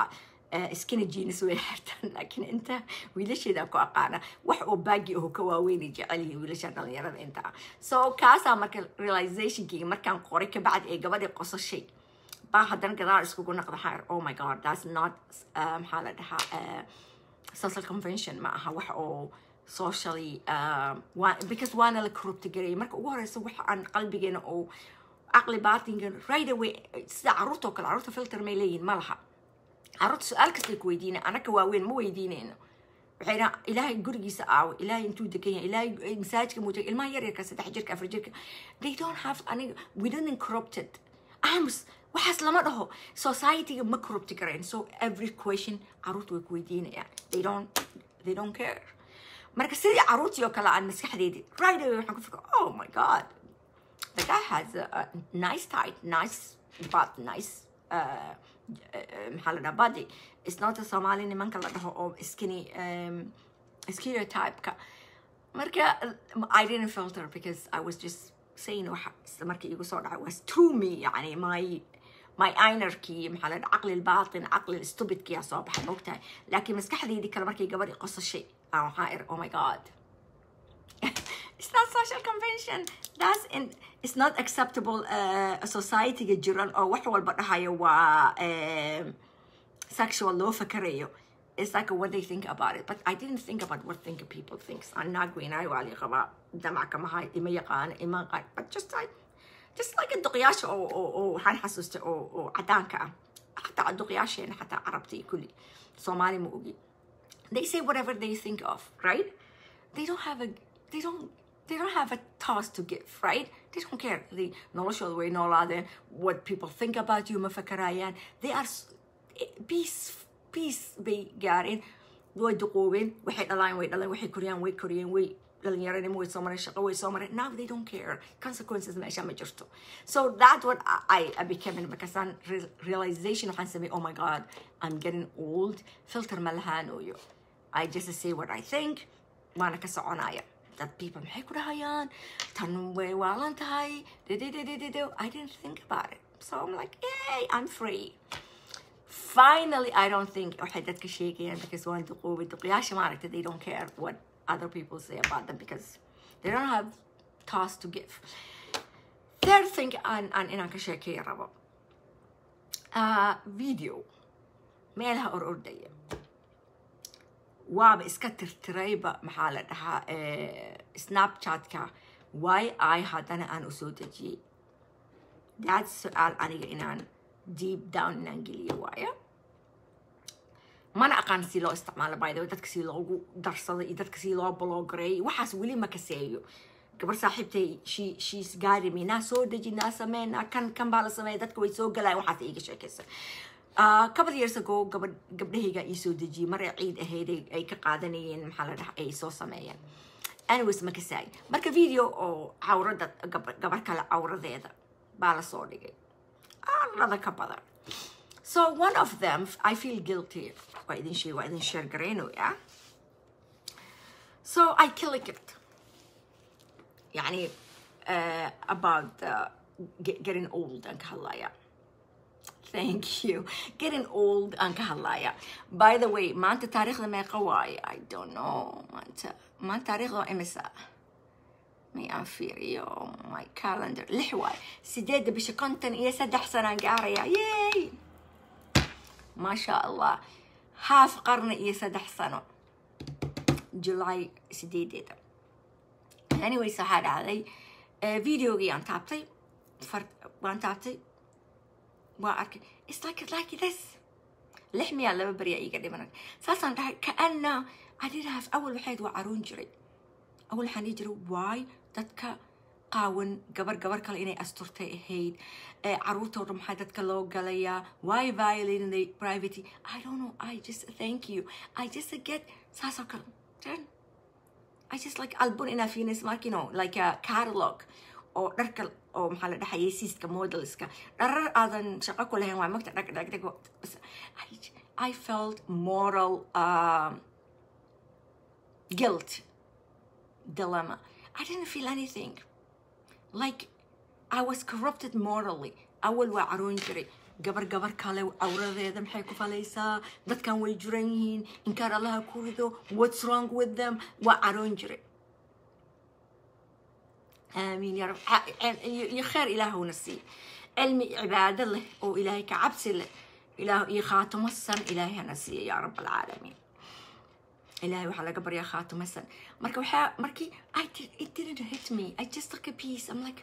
iskina jeans way xirtaan laakiin inta wiilasheeda ku aqaana wax oo baagi aho ka waaweynay jecel yihiin wiilasha dhalinyarada inta ah so kaasaa marka realizationkii markaan qoray kabacdi ee gabadhii qosashay baa haddana gadaal iskugu naqda xaar oh my god that's not uh, maxaa la dhahaa uh, social convention ma aha wax oo socially uh, waa, because waana la corrupti garayay marka ugu horeysa waxa aan qalbigeena oo caqli baatinka right away sida caruurta oo kale caruurta filter may leeyihin ma laha caruurta su-aal kastay ku weydiina anaka waaweyn ma weydiinayno waxay dhaha ilaahay gurigiisa aawo ilaahay intuu degan yahay ilaahay masaajidka muu tegay ilmaha yaryarka saddex jirka afar jirka they don't have aniga we didn't corrupted ams waxaas lama dhaho societyga ma corrupti karayn so every question caruurta way ku weydiinayaan they don't they don't care marka sidii caruurtii oo kale aan maskaxdeedii right away waxaan ku fikra oh my god the guy has a, a nice tight nice butt nice uh, maxaa la dhaha body it's not a somali nimanka la dhaho oo skinny um, stereotype-ka marka i didn't filter because i was just saying waxa isla marka igu soo dhacay was true me yani my my inerkii maxaa la dhaha caqli albaatin caqli stupidkiyaa soo baxay mogtahay laakiin maskaxdeydii kale markay gabadhii qosashay aan waxaa ir oh my god it's not social convention that's in it's not acceptable uh, society-ga jiran oo wax walba dhahayo waa um, sexual loo fakarayo it's like what they think about it but i didn't think about what think people thinks i'm not going i wali qaba damac kama hay ima yaqaan ima qaan but just like just like duqyaasha oo oo oo waxaan xasuustay oo oo cadaanka ah xataa duqyaasheena xataa carabta iyo kulli soomaali ma ogi they say whatever they think of right they don't have a they don't they don't have a task to give, right? They don't care. They noloshooda way noolaadeen. What people think about you ma fakarayaan. They are peace peace bay gaareen. Way duqoobeen. Waxay dhalaan way dhalaan. Waxay koriyaan way koriyeen. Way dhalinyaranimo way soo mareen. Shaqo way soo mareen. Now they don't care. Consequences meesha ma jirto. So that's what I, I became in because on realization waxaan samay oh my god I'm getting old. Filter ma lahaanoyo. I just say what I think. Waana ka soconaya. that people maxay ku dhahayaan tan way waalan tahay I didn't think about it so I'm like yay I'm free finally I don't think waxay dadka sheegayaan because waan duqoobay duqyaasha maaragta they don't care what other people say about them because they don't have task to give third thing aan aan inaan ka sheekeeya rabo uh, video meelaha or ordaya waaba iska tirtirayba maxaa la dhahaa snapchatka why i haddana aan usoo dejiyey that's su-aal aniga inaan deep down inaan geliyo waaya mana aqaan si loo isticmaalo by the way dadka si loogu darsado iyo dadka si loo bloggareeyo waxaas weli ma kaseeyo gabar saaxiibtay she she's guiding me naa soo deji naa samee naa kan kan baa la sameeya dadka way soo galayaan waxaas iiga sheekaysa couple years ago gabadh gabdhahayga ii soo dejiyey maray ciid ahayd ay ka qaadanayeen maxaa la dhaha ay soo sameeyeen anyways ma kasaay marka video oo cawrada gabar kale cawradeeda baa la soo dhigay arlada ka badan so one of them i feel guilty waa idin sheeg waa idin sheer garaynoya so i click it يعني uh, about uh, get, getting old aan ka hadlaya thank you getting old aan ka hadlaya by the way maanta taariikhda meeqa waaye i don't know maanta maanta taariikhda waa imisa may aan fiiriyo my calendar lix waaye sideedda bisha konton iyo saddex sanaan gaaraya yay maasha allah haaf qarni iyo saddex sano july sideedeeda anyways waxaa dhacday videogii aan taabtay waan taabtay waa arkay it's like like this lix miyaa laba beriyaa iiga dhimanay saasaan dhahay kaana I didn't have awal waxayd waa caruun jiray awal waxaan dhihi jiray waay dadka qaawan gabar gabar kale inay asturtay ahayd caruurta oo dhan maxaa dadka loo galayaa why violating the privacy I don't know I just thank you I just get saasoo kale then I just like album inaa fiinis mark you know like a catalog oo dharka oo maxaa la dhahayay siiska modelska dharar aadan shaqo ku lahayn waa magta dhag dhag dhag bas I, I felt moral um, guilt dilemma I didn't feel anything like I was corrupted morally awal waa caroon jiray gabar gabar kale cawradeeda maxay ku falaysaa dadkan way juran yihiin inkaar allaha ku rido what's wrong with them waa caroon jiray aamiin ya rab iyo kheer ilaahuna sii cilmi cibaado leh oo ilaahay ka cabsi leh ilaah iyo khaatimo san ilaahay hana siiya yaa rab alcaalamiin ilaahay waxaa laga baryaa khaatimo san marka waxaa markii I did, it didn't hit me I just took a piece I'm like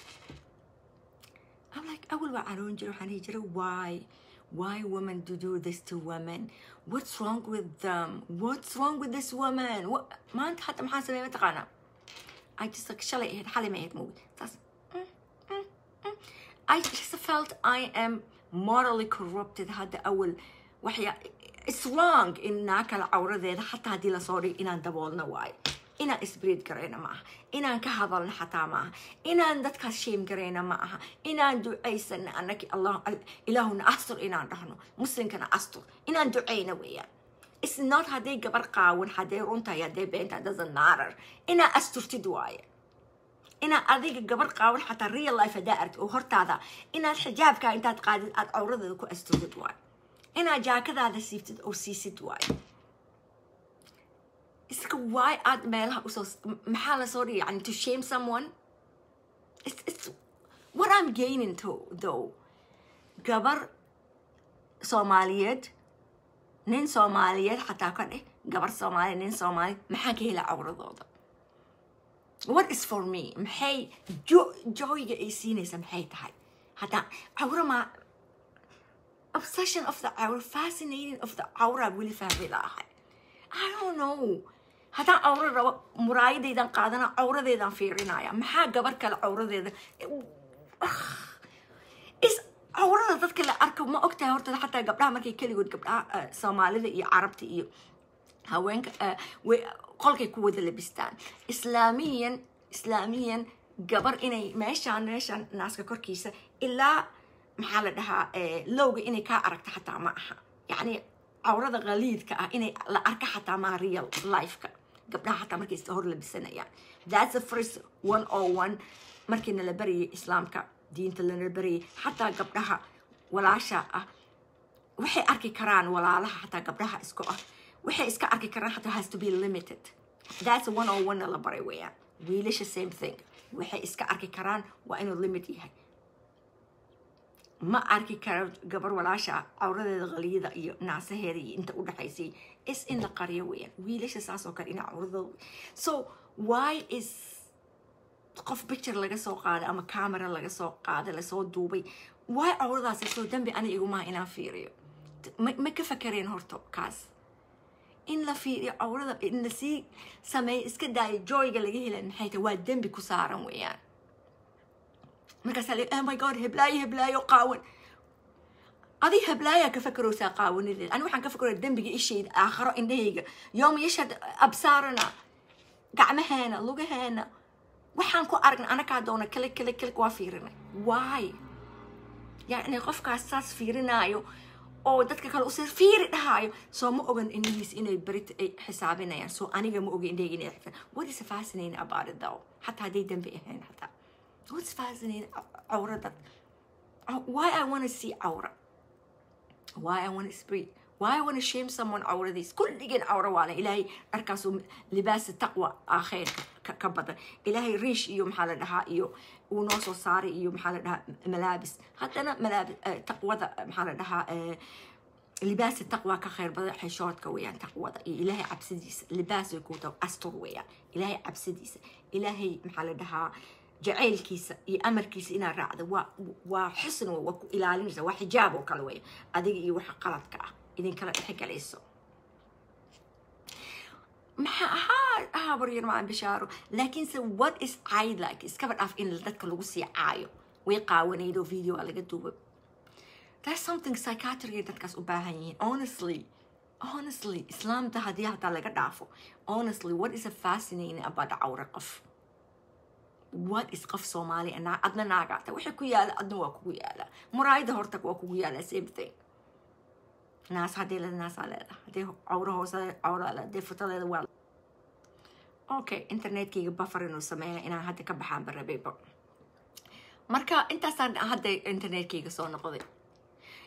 I'm like awal waa caroon jira waxaan dhihi jiray why why women do do this to women what's wrong with them what's wrong with this woman What- maanta hata maxaan sameeya mataqaanaa I just like shalay ahayd xalay ma ahayd moogi taas mm, mm, mm. I just felt I am morally corrupted hadda awal waxya it's wrong in naa kale cawradeeda xataa haddii lasoo dhigo inaan daboolna waayo inaan isbreed garayna ma aha inaan ka hadalna xataa ma aha inaan dadkaas sheem garayna ma aha inaan ducaysana annaki allah ilaahuna astur inaan dhahno muslimkana astur inaan ducayna weeyaan It's not hadday gabar qaawan hadday runtahay hadday beenta doesn't matter inaa asturtid waaye inaad adiga gabar qaawan xataa real life haddaa argtid oo hortaada inaad xijaabkaa intaad qaadid aad cawradeeda ku asturtid waaye inaad jaakadaada siibtid oo siisid waaye iska waay aad meelaha usoo maxaa lasoo dhigi yani to shame someone it's, it's what I'm gaining to though gabar soomaaliyeed nin soomaaliyeed xataa ka dheh gabar soomaaliyeed nin soomaali maxaa ka hela cawradooda what is for me maxay jo- joyga ay siinaysa maxay tahay hadda cawra ma obsession of the cawra fascinating of the cawra weli fahmi laahay I don't know haddaan cawro rabo muraayadaydan qaadana cawradeedan fiirinaya maxaa gabar kale cawradeeda is cawrada dadka la arko ma ogtahay horta xataa gabdhaha markay keligood gabdhaha eh, soomaalida iyo carabta iyo haweenka eh, way- qolkay ku wada labistaan islaamiyan islaamiyan gabar inay meeshaan meeshaan naaska korkiisa ilaa maxaa la dhahaa eh, lowga inay kaa aragto xataa ma aha yacni cawrada qaliidka ah inay la arka xataa maa real lifeka gabdhaha xataa markay is hor labisanayaan that's the first one oh one markii nala barayay islaamka diinta lana barayay xataa gabdhaha walaasha ah waxay arki karaan walaalaha xataa gabdhaha isku ah waxay iska arki karaan xataa has to be limited that's one on one la baray weeyaan wiilasha same thing waxay iska arki karaan waa inuu limit yahay ma arki karo gabar walaasha ah cawradeeda qaliyada iyo naasaheeda iyo inta u dhaxaysay is in la qariyo weeyaan wiilasha saas oo kale ina cawradooda so why is qof picture laga soo qaaday ama camera laga soo qaaday lasoo duubay why cawradaasi soo dambi ani igumaha inaan fiiriyo ma ma ka fakareen horto kaas in la fiiriyo cawrada in lasii sameeyo iska daayo joyga laga hela maxay tahay waa dembi ku saaran weeyaan markaasaa la oh my god heblaayo heblaayo qaawan adi heblaayaa ka fakaraysaa qaawanadeed ani waxaan ka fakaraya dembiga ishayda aakharo indhahayga yooma yashad absaarana gacmaheena lugaheena waxaan ku aragnay anakaa doona kale kale kale waa fiirinay why yacni qofkaas saas fiirinaayo oo dadka kale usii fiiri dhahaayo soo ma ogan indhihiis inay berit ay xisaabinayaan soo aniga ma oga indhahayga inay xifaan what is fascinating about it though xataa hadday dembi ahayn xataa what's fascinating cawrada why I want to see cawra why I want to speak why I want to shame someone cawradiis kulligeen cawra waa leh ilaahay dharkaasuu libaasa taqwa ah khayr ka- ka badan ilaahay riish iyo maxaa la dhahaa iyo uu noo soo saaray iyo maxaa la dhahaa malaabis haddana malaabis eh, taqwada maxaa la dhahaa eh, libaasa taqwa ka khayr badan xishoodka weeyaan taqwada iyo ilaahay cabsidiisa libaasay ku tahay astur weeyaan ilaahay cabsidiisa ilaahay maxaa la dhahaa jacaylkiisa iyo amarkiisa inaad raacdo waa waa xusn wey, waa ku ilaalinaysa waa xijaab oo kale weya adiga iyo waxa qaladka ah idinkala dhexgalayso maxaa ahaa ahaa baryar macaan bishaaro laakiinse what is cayd like iskaba dhaaf in dadka lagu sii caayo way qaawanayd oo video aa laga duubay That's something psychiatry dadkaas u baahan yihiin honestly honestly islaamta haddii hataa laga dhaafo honestly what is a fascinating about cawre qof what is qof soomaali ah? naa adna naagaata waxay ku yaala adna waa kugu yaala muraayada horta waa kugu yaala same thing naas haddii la naasaa leedahay haddii cawro hoose cawra le haddii futadeeda waa okay internetkayga buffer inuu sameeya inaan hadda ka baxaan barabayba marka intaasaan hadda internetkayga soo noqday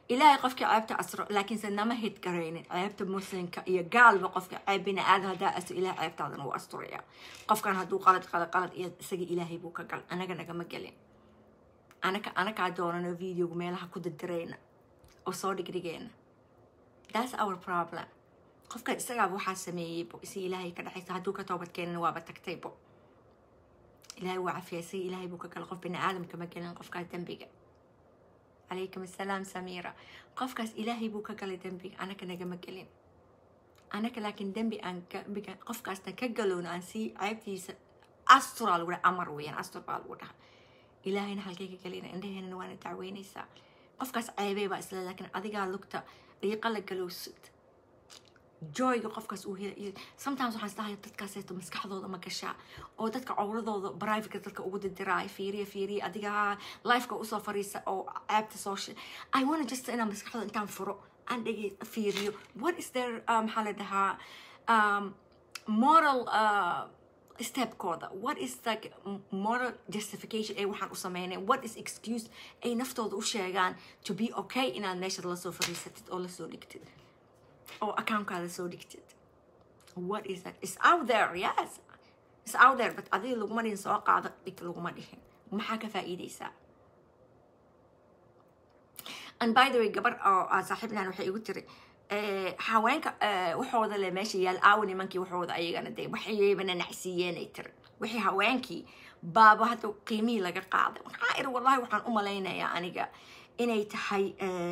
ilaahay qofka ceebta asro laakiinse nama hid garaynin ceebta muslimka iyo gaalba qofka ceeb bini aadam haddaa asro ilahay ceebtaadana wuu asturaya qofkan hadduu qalad qalad qalad iyo isaga ilaahay buu ka gal anaga nagama gelin anaka anakaa doonano videoga meelaha ku dirdirayna oo soo dhigdhigeena that's our problem qofkan isagaaba waxaa sameeyeybo isi ilaahay ka dhexaysa hadduu ka toobad keenana waaba tagtaybo ilaahay waa cafiya isaga ilaahay buu ka gala qof bini aadamka ma gelin qofkaas dembiga calaykum assalaam samiira qofkaas ilaahay buu ka galay dembiga anaka nagama gelin anaka laakiin dembi aan dembiga qofkaasna ka galoon aan sii ceebtiisa asturaa lagu dhaha amar weeyaan astur baa lagu dhaha ilaahayna halkay ka gelina indhaheenana waana dacweynaysaa qofkaas ceebey baa isle laakiin adigaa lugta dhiiqa la galowsud joyga qofkaas uu hela sometimes waxaan isdahay dadkaaseeto maskaxdooda ma gashaa oo dadka cowradooda private dadka ugu didiraay fiiriya fiiriya adiga lifeka usoo fariisa oo ceebta soo shi i wanna just inaan maskaxdooda intaan furo aan dhege fiiriyo what is their maxaa la dhahaa um, moral uh, stepkooda what is like moral justification ay waxaan u sameyneen what is excuse ay naftooda u sheegaan to be okay inaad meeshaad lasoo fariisatid oo lasoo dhigtid oo accountkaada soo dhigtid what is that is out there yes is out there but adiga laguma dhihin soo qaado dhig laguma dhihin maxaa ka faa'iideysaa and by the way gabar oo saaxiibnan waxay igu tiri haweenka waxooda le meesha yaal aawo nimankii waxooda ayagana dee waxaybana nacsiiyeenay tiri wixii haweenkii baaba hadda qiimihii laga qaaday waxaa iri wallahi waxaan u malaynayaa aniga inay tahay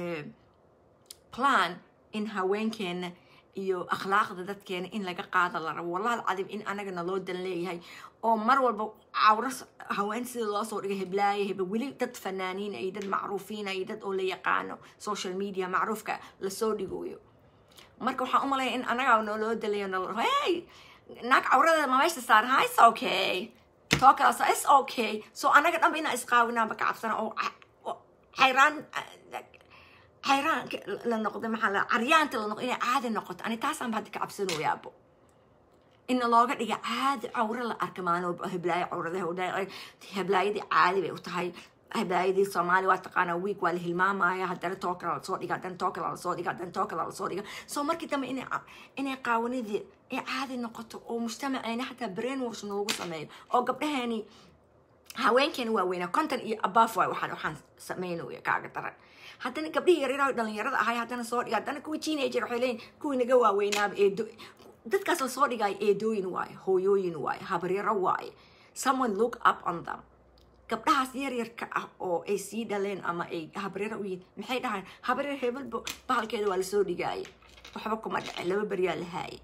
plan in haweenkeena iyo akhlaaqda dadkeena in laga qaada la rabo wallahi alcadiim in anagana loo dan leeyahay oo mar walba cawro haween sida loo soo dhigay heblaaye hebe weli dad fanaaniin iyo dad macruufiina iyo dad oo la yaqaano social media macruufka lasoo dhigoyo marka waxaan u malaya in anagaa naloo dalayo nal hey naag cawradeeda ma meesha saaran ha is okay too kalaas is okay so anaga dhanba inaan isqaawinaanba ka cabsana oo xayraan xayraan la noqdo maxaa la caryaanta la noqdo inay caadi noqoto ani taasaan hadda ka cabsanoyaabo ina looga dhiga caadi cawro la arka maalin walba heblaayo cawradaha heblaayadii caadi bay u tahay heblaayadii soomaali waa taqaanaa week waa la hilmaamaya haddana too kala lasoo dhiga haddana too kala lasoo dhiga haddana too kala lasoo dhiga so markii dambe inay inay qaawanidii ay caadi noqoto oo mujtamaceena xataa brain wash noogu sameeyo oo gabdhaheeni haweenkeena waaweynaa conton iyo abaf waay waxaan waxaan sameynaya kaaga daran haddana gabdhihii yaryaraha dhalinyarada ahay haddana soo dhiga haddana kuwii teenager waxay leeyihin kuwii naga waaweynaaba eedo dadkaas la soo dhigaayo eedooyin waaye hooyooyin waaye habaryaro waaye someone look up on them gabdhahaas yaryarka ah oo ay sii dhaleen ama ay habaryaro u yihiin maxay dhahaan habaryar hebelba bahalkeeda waa lasoo dhigaaye waxba kuma dhacin laba beryaa la haayay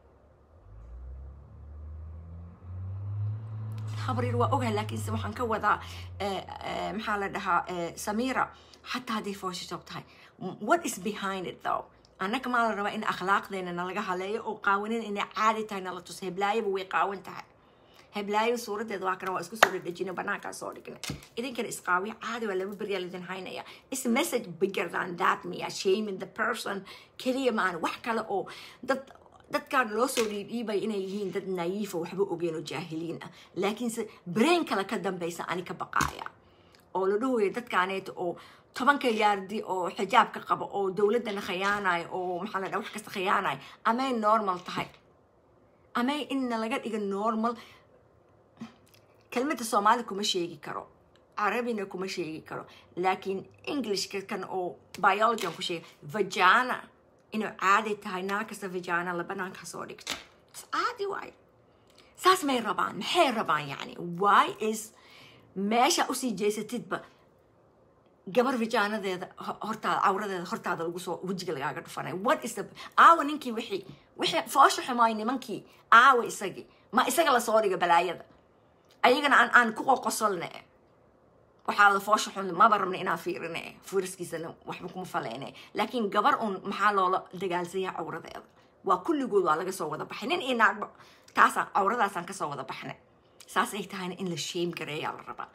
habaryar waa ogahay laakiinse waxaan ka wadaa maxaa la dhahaa samira xataa hadday fooshishob tahay what is behind it though annaga maa la rabaa in akhlaaqdeena nalaga haleeyo oo qaawanin inay caadi tahay nala tuso heblaayaba way qaawan tahay heblaayo suuradeeda waa kana waa isku soo dhadhejina banaankaa soo dhigna idinkana isqaawiya caadi waa laba beryaa lidin haynaya is message bigger than that me shaming the person keliya maan wax kale oo dad dadkaan loo soo dhiidhiibay inay yihiin dad naiifa waxba ogeen oo jaahiliin ah laakiinse brain kale ka dambaysa ani ka baqaaya oo la dhahooya dadkaaneeta oo tobanka yaardi oo xijaabka qaba oo dowladdana khiyaanayo oo maxaa la dhaha wax kasta khiyaanayo amay normal tahay amay inna laga dhiga normal kelmadda soomaali kuma sheegi karo carabina kuma sheegi karo laakiin englishka kan oo biology ku sheega vagana inuu caadi tahay naa kasta vagana la banaanka soo dhigto caadi waayo saas may rabaan maxay rabaan yani why is meesha usii jeesatidba gabar vijaanadeeda hortaada cawradeeda hortaada lagu soo wejiga lagaaga dhufanay what is the aawa ninkii wixii wixii foosha xumaay nimankii aawa isagii ma isaga lasoo dhiga balaayada ayagana aan aan ku qoqosolne waxaa la foosha xun maba rabna inaan fiirine fiiriskiisana waxba kuma faleyne laakiin gabar un maxaa loola dagaalsaya cawradeeda waa kulligood waa laga soo wada baxay nin iyo naagba taasaan cawradaasaan kasoo wada baxnay saas ay tahayna in la sheem gareeyaa la rabaa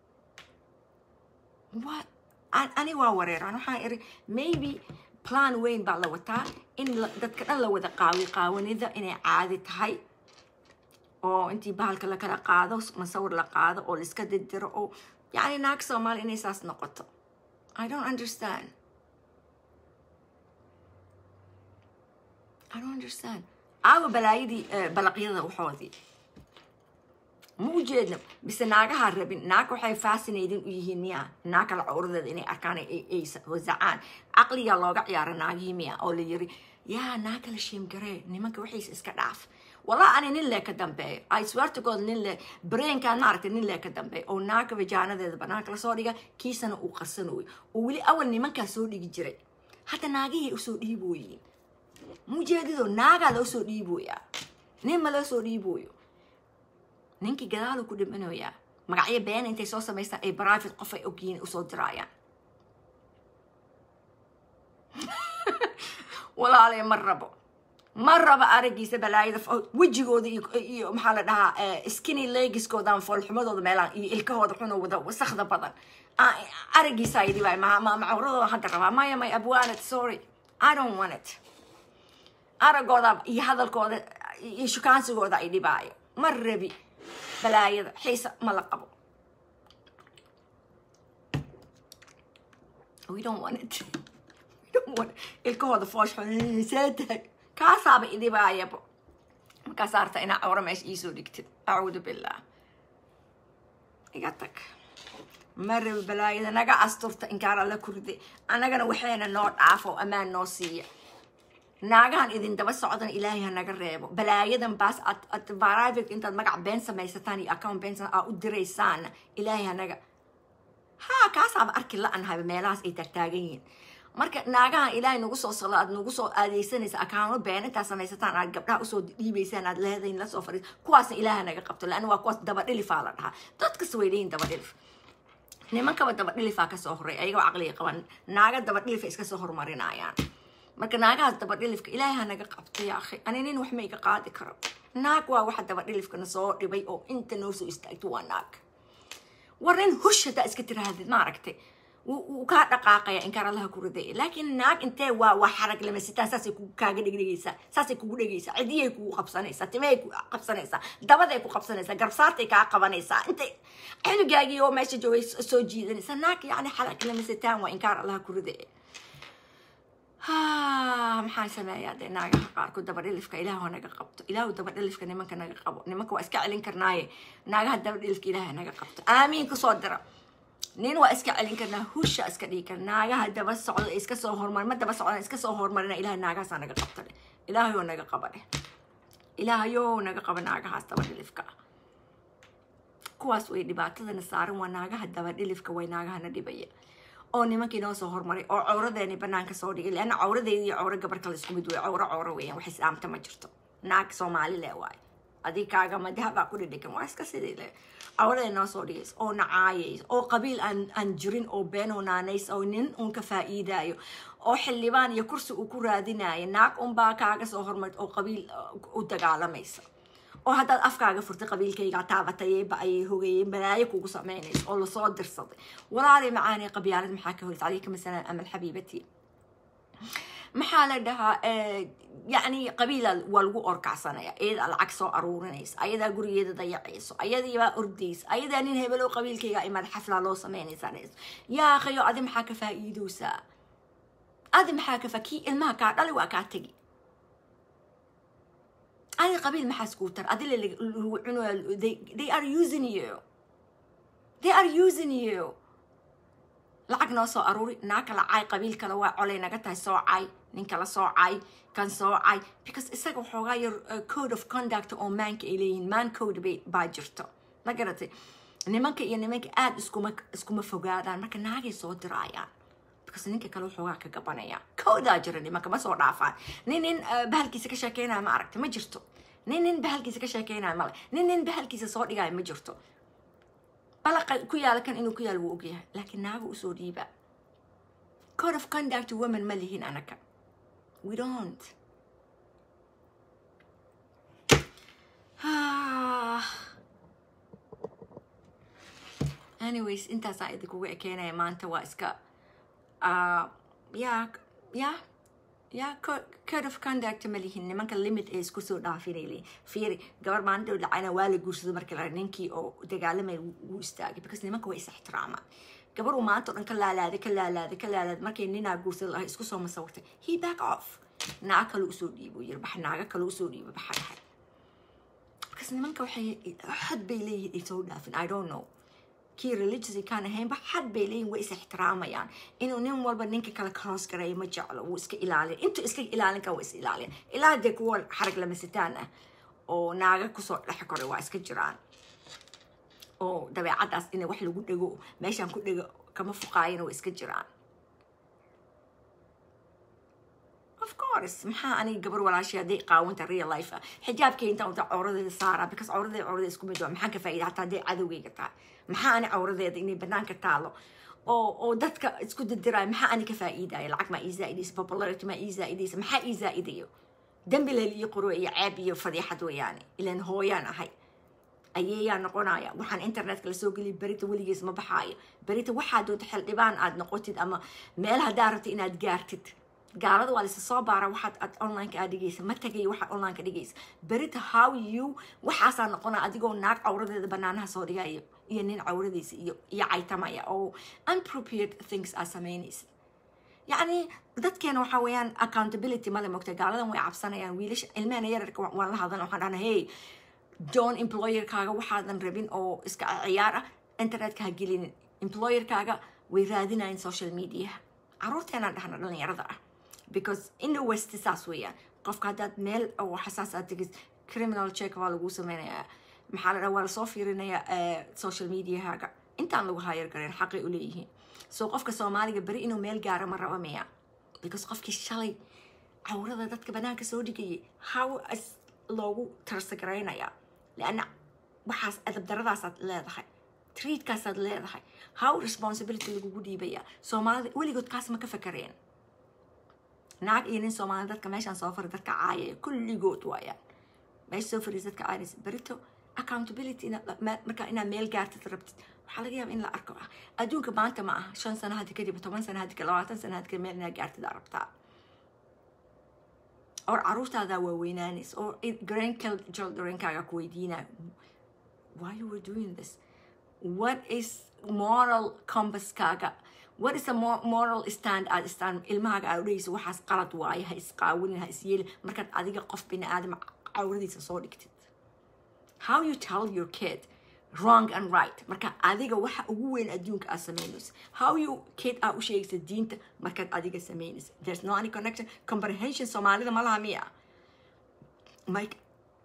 what ani waa wareeraan waxaan iri maybe plan weyn baa la wataa in dadka dhan la wada qaawi qaawanida inay caadi tahay oo intii bahalka la kala qaado masawir la qaado oo laiska didiro oo yani naag soomaali inay saas noqoto i don't understand I don't understand aawa balaayadii eh, balaqyada waxoodii ma u jeedno bise naagaha rabin naag waxay fascinating u yihiin miya naag kale cawradeeda inay arkaan ay ay wasacaan caqliga looga ciyaara naagihii miya oo la yiri yaa naag kale sheemgaree nimanka waxiisa iska dhaaf walaa ani nin lee ka dambeeyo i swear to god nin lee brainkaan maaragtay nin lee ka dambeeyo oo naagka vajaanadeeda banaanka lasoo dhiga kiisana uu qarsanooyo oo weli awal nimankaa soo dhigi jiray hadda naagihii usoo dhiibooyiin mujeedido naagaa loo soo dhiibooyaa nin ma loo soo dhiibooyo ninkii gadaalu ku dhimanayaa magacyo been intay soo samaystaan ay private qof ay ogyihiin usoo diraayaan walaalay ma rabo ma rabo aragiisa balaayada fo- wejigooda iyo iyo maxaa la dhahaa eh, skinny legiskoodan foolxumadooda meelaan iyo ilkahooda xunoo wada wasakda badan Ah, aragiisa idi waay ma ma- macawradooda hadda rabaa maya may abwaanad sorry i don't want it aragooda iyo hadalkooda iyo shukaansigooda ay dhibaayo ma rabi balaayada xiisa ma la qabo we don't want it we don't want ilkahooda foosh saatag kaasaaba idhibaayabo markaas arta inaa cawra meesha iisoo dhigtid acuudu billah iga tag ma rabi balaayada naga asturta inkaan alla kurday annagana waxayna noo dhaafo ammaan noo siiya naagahan idin daba socdan ilaahay ha naga reebo balaayadan baas ad ad private intaad magac been samaysataan iyo account been sam- aa u diraysaan ilaahay ha naga ha kaasaaba arki la-anhaba meelahaas ay taagtaagan yihiin marka naagahan ilaahay nagu soo sala aad nagu soo aadeysanaysa akaano been intaad samaysataan aad gabdhaha usoo dhiibaysaan aad leedahin lasoo fadhiis kuwaasna ilaaha naga qabto laanna waa kuwaas dabadhilifaa la dhahaa dadkasta way leeyihin dabadhilif nimankaba dabadhilifaa kasoo horay ayagoo caqliga qaban naaga dabadhilifa iska soo horumarinayaan marka naagahaas dabadhilifka ilaahay ha naga qabto yaa akhi ani nin wax ma iga qaadi karo naag waa waxa dabadhilifkana soo dhibay oo inta noo soo istaagto waa naag war nin hush haddaa iska tirahdid maaragtay wuu wuu kaa dhaqaaqaya inkaan allaha ku riday laakiin naag intee waa waa xarag lama sitaan saasay kugu kaaga dhegdhegaysaa saasay kugu dhegaysaa cidiyay kugu qabsanaysaa timahay ku qabsanaysaa dabaday ku qabsanaysaa garabsaartay kaa qabanaysaa intay cunugaagii oo meesha joogay so- soo jiidanaysaa naag yacni xarag lama sitaan waa inkaan allaha ku riday ha maxaan sameeyaa dee naagaha qaarkood dabadhilifka ilaahu naga qabto ilaahu dabadhilifka nimanka naga qabo nimanka waa iska celin karnaaye naagaha dabadhilifka ilaaha naga qabto aamiin kusoo dira nin waa iska celin karnaa husha iska dhigi kar naagaha daba socda ee iska soo hormar ma daba socdaan iska soo hormarina ilahay naagahaasaa naga qabta dheh ilaahayoo naga qaba dheh ilaahayoo naga qaba naagahaas dabadhilifka kuwaas way dhibaatadana saaran waa naagaha dabadhilifka way naagahana dhibaya oo nimankii noo soo hormaray oo cawradeeni banaanka soo dhigay leanna cawradeedi iyo cawra gabar kale isku mid wey cawro cawro weeyaan wax islaamta ma jirto naag soomaali le waay adig kaaga madahabaa ku dhidhigan waa iska sidii le cawradeeni noo soo dhigays oo nacaayays oo qabiil aan aan jirin oo been oo naanays oo nin uun ka faa'iidaayo oo xildhibaan iyo kursi uu ku raadinayo naag unbaa kaaga soo hormarid oo qabiil uh, u dagaalamaysa oo haddaad afkaaga furtay qabiilkayga taabatayeyba ayay hogayeen balaayo kugu samaynayso oo lasoo dirsaday walaalay macaanay qabyaalad maxaa ka horeysa calayka masalan amal xabiibati maxaa la dhahaa eh, yacni qabiila waa lagu orkacsanaya iyadaa lacag soo aruurinaysa ayadaa gurigeeda dayacayso ayadiibaa ordaysa ayadaa nin hebelo qabiilkayga imaad xaflaa loo samaynaysaa yaa akhayo adi maxaa ka faa'iidowsaa adi maxaa ka faa kii ilmaha kaa dhali waa kaa tegi adi qabiil maxaa iskuu tar adi la lagu cunayo they, they are using you they are using you lacag noo soo aruuri naa kala caay qabiil kale waa colay naga tahay soo caay nin kala soo caay kan soo caay because isaga waxoogaa yar uh, code of conduct oo maanka ay leeyihiin man code bay baa jirto ma garatay nimanka iyo nimanka aada iskuma iskuma fogaadaan marka naagay soo diraayaan because ninka kale waxoogaa ka gabanaya koodaa jira nimanka ma soo dhaafaan nin nin uh, bahalkiisa ka sheekeynaya ma aragta ma jirto nin nin bahalkiisa ka sheekeynaya male nin nin bahalkiisa soo dhigaya ma jirto balaqa ku yaala kan inuu ku yaal wuu ogyahay laakiin naaga usoo dhiiba code of conduct women ma lihin anaka we don't anyways intaasaa idinkugu ekeenaya maanta waa iska uh, ya ya ya co- code of conduct ma lihin nimanka limit ee isku soo dhaafinay leeyihin fiiri gabar maalinta dhacayna waa la guursaday markii la ninkii oo dagaalamay wuu istaagay because nimanka way is ixtiraamaan gabar uu maanta o dhan ka laalaaday ka laalaaday ka laalaaday markay ninaa guursaday lahay isku soo masawirtay he back off naag kale usoo dhiibo yiri bax naaga kale usoo dhiibo baxa dhahay markaas nimanka waxay xad bay leeyihiin ay soo dhaafin i don't know kii religious kaan ahaynba xad bay leeyihin way is ixtiraamayaan inuu nin walba ninka kale cross gareeyo ma jeclo wuu iska ilaalin intuu iska ilaalin kan waa is ilaalin ilaa dee kuwa xarag lamasitaan ah oo naaga kusoo dhex koray waa iska jiraan oo dabeecadaas inay wax lagu dhego meeshaan ku dhego kama fuqaayana waa iska jiraan of course maxaa aniga gabar walaashay hadday qaawanta real life ah xijaabkay intaan wada cawradeeda saaraa because cawradeeda cawradeeda isku mid waa maxaan ka faa'iida hataa hadday cadowgayga tahay maxaa ani cawradeeda inay banaanka taalo oo oo dadka isku dirdiraayo maxaa ani ka faa'iidaya lacag maa ii zaa'idaysa popularity maa ii zaa'idaysa maxaa ii zaa'idayo dembi leel iyo qurwe iyo ceeb iyo fadiixad weeyaane ilaan hooyaan ahay ayeeyaa noqonaya waxaan internetka lasoo geliya berita weligiis ma baxaayo berita waxaa doonta xildhibaan aad noqotid ama meel haddaa rabta inaad gaartid gaalada waa laysa soo baara waxaad aad onlineka aad dhigaysa ma tagayo waxaad onlineka dhigaysa berita how you waxaasaa noqona adigoo naag cawradeeda banaanaha soo dhigayo iyo nin cawradiisa iyo iyo caytamaya oo unprepared things aad samaynaysa yacni dadkeena waxaa weeyaan accountability male mogta gaaladan way cabsanayaan wiilasha ilmehena yararka waan la hadlan waxaan dhahna hey john employerkaaga waxaadan rabin oo iska ciyaar ah internetka ha gelinin employerkaaga way raadinayan social media caruurteenaan dhahna dhalinyarada ah because in the west saas weeyaan qofka haddaad meel oo xasaas aad tegis criminal check waa lagu sameynayaa maxaa la dhaha waa lasoo fiirinayaa social mediahaaga intaan lagu hayar gareen xaqay u leeyihiin so qofka soomaaliga beri inuu meel gaaro ma raba miya because qofkii shalay cawrada dadka banaanka soo dhigayay how is loogu tarsagaraynaya leanna waxaas adabdaradaasaad leedahay treatkaasaad leedahay how responsibility lagugu dhiibaya soomaalida weligood kaas ma ka fakareen naag iyo nin soomaali dadka meeshaan soo fari dadka caayaya kulligood waayaan meesha soo fariis dadka caayaysa berito accountability markaa inaad meel gaartid rabtid waxaa laga yaaba in la arko ah adduunka maanta ma aha shan sano haddi kadib toban sano haddi labaatan sano haddi kadib meel inaad gaartid aa rabtaa or caruurtaadaa waaweynaanaysa or grandchildrenkaaga ku weydiinaya why you were doing this what is moral compasskaaga what is a moral stand aad istaan ilmahaaga aad udhegaysa waxaas qalad waaye ha isqaawinin ha isyeelin markaad adiga qof bini aadam cawradiisa soo dhigtid how you tell your kid wrong and right marka adiga waxa ugu weyn adduunka aad samaynaysa how you kid aa u sheegaysa diinta markaad adiga samaynaysa there's no any connection comprehension soomaalida ma laha miya mike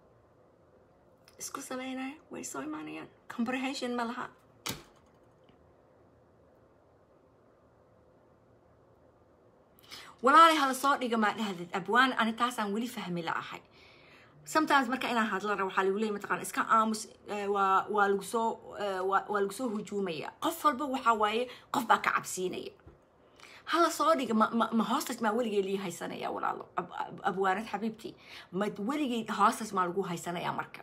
isku samaynaya way soo imaanayaan comprehension ma laha walaalay hala soo dhiga maa dhahdid abwaan ani taasaan weli fahmi la ahay sometimes marka inaan hadla rabo waxaa lagu leeyay mataqaan iska aamus waa waa lagu soo waa lagu soo hujuumaya qof walba waxaa waaye qof baa ka cabsiinaya hala soo dhiga ma ma ma hoostas maa weligay lii haysanaya walaalo abwaanad xabiibtii ma weligay hoostas maa lagu haysanaya marka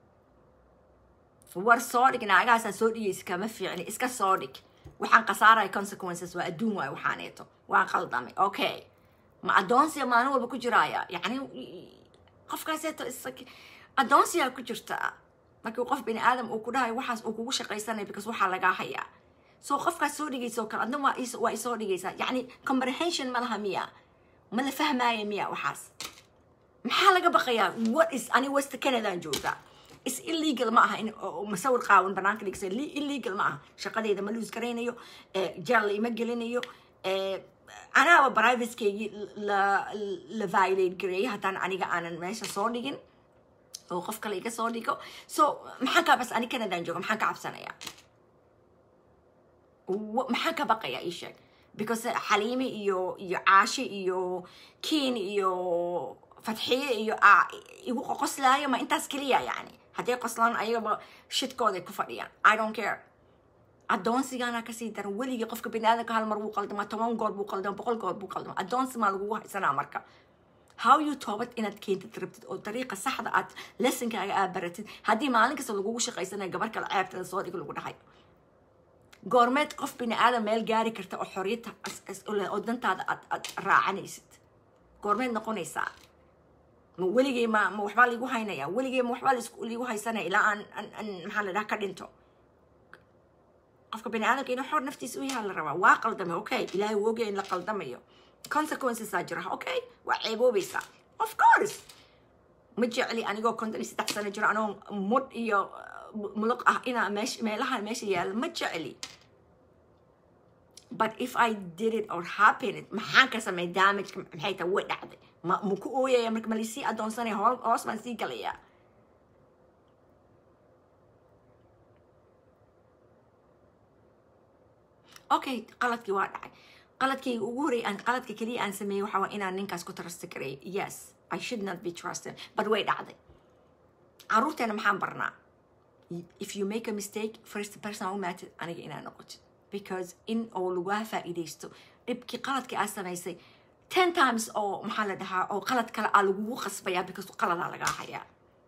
war soo dhig naagahaasaa soo dhigaysa kama fiicni iska soo dhig waxaan khasaaraya consequences waa adduun waayo waxaaneeto waa qaldamay okay ma addoonsiya maalin walba ku jiraaya yacni qofkaaseeto addoonsiyaa ku jirta markii qof bini aadam uu ku dhahayo waxaas uu kugu shaqaysanaya because waxaa lagaa hayaa so qofkaas soo dhigaysa oo kale adna waa waa isoo dhigaysaa yacni comprehension ma laha miya ma la fahmaaya miya waxaas maxaa laga baqayaa what is ani west canadaan joogaa is illegal ma aha in masawir qaawan banaanka dhigsa illegal ma aha shaqadeyda ma luus garaynayo jeel ima gelinayo anaaba privatekeygii la la violate gareeyay haddaan aniga aanan meesha soo dhigin oo qof kale iga soo dhigo so maxaan kaa bas ani canadaan jooga maxaan ka cabsanayaa maxaan ka baqayaa ii sheeg because xaliime iyo iyo caashe iyo kiin iyo fatxiye iyo igu qoslaayo ma intaas keliya yani hadday qoslaan ayagaba shidkooday ku fadhiyaan i don't care addoonsigaana kasii daran weligii qofka biniaadamka hal mar wuu qaldamaa toban goor buu qaldama boqol goor buu qaldama addoonsi maa lagugu haysanaa marka how you toobad inaad keentid rabtid oo dariiqa saxda aad lessonkaaga aad baratid haddii maalin kasta lagugu shaqaysanayo gabar kale ceebtada soo dhig lagu dhahay goormeed qof bini aadam meel gaari karta oo xoriyadta oo dantaada aad aad raacanaysid goormeed noqonaysaa ma weligay ma ma waxbaa liigu haynaya weligay ma waxbaa liigu haysanaya ilaa aan aan maxaa la dhaha ka dhinto qofka bini aadamka inuu xor naftiisa u yahaa la rabaa waa qaldamay okay ilaahay wuu ogaya in la qaldamayo consequencesaa jira okay waa ceeboobaysaa of course ma jecli anigoo konton iyo saddex sano jiro anoo mudh iyo muluq ah inaa meesh meelaha meesha yaalla ma jecli but if i did it or happened maxaan ka samey damageka maxay tahay way dhacday ma ma ku ooyaya marka ma lisii adoonsanaya hoo hoos baan sii galayaa okay qaladkii waa dhacay qaladkayga ugu horreeyay aan qaladka keliya aan sameeyey waxa waa inaan ninkaas ku trust gareeyo yes i should not be trusted but way dhacday caruurteena maxaan barnaa if you make a mistake first person u maatid aniga inaa noqotid because in oo lagaa faa'iidaysto dhibkii qaladkii aad samaysay ten times oo maxaa la dhahaa oo qalad kale aa lagugu qasbayaa because qaladaa lagaa hayaa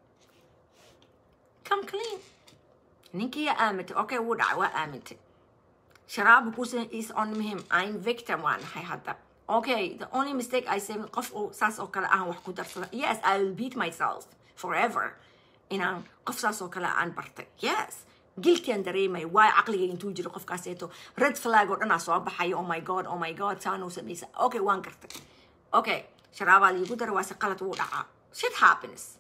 come clean ninkii yaa aamintay okay wuu dhacay waa aamintay sharaab kusan is on him I'm victim waan nahay hadda okay the only mistake I say qof oo saas oo kale aan wax ku darsada yes I will beat myself forever inaan qof saas oo kale aan bartay yes guilty aan dareemay waayo caqliga intuu jiro qofkaaseeto red flag oo dhanaa soo baxaya oh my god oh my god saanuu samaysa okay waan gartay okay sharaabaa liigu dara waase qalad wuu dhacaa shit happens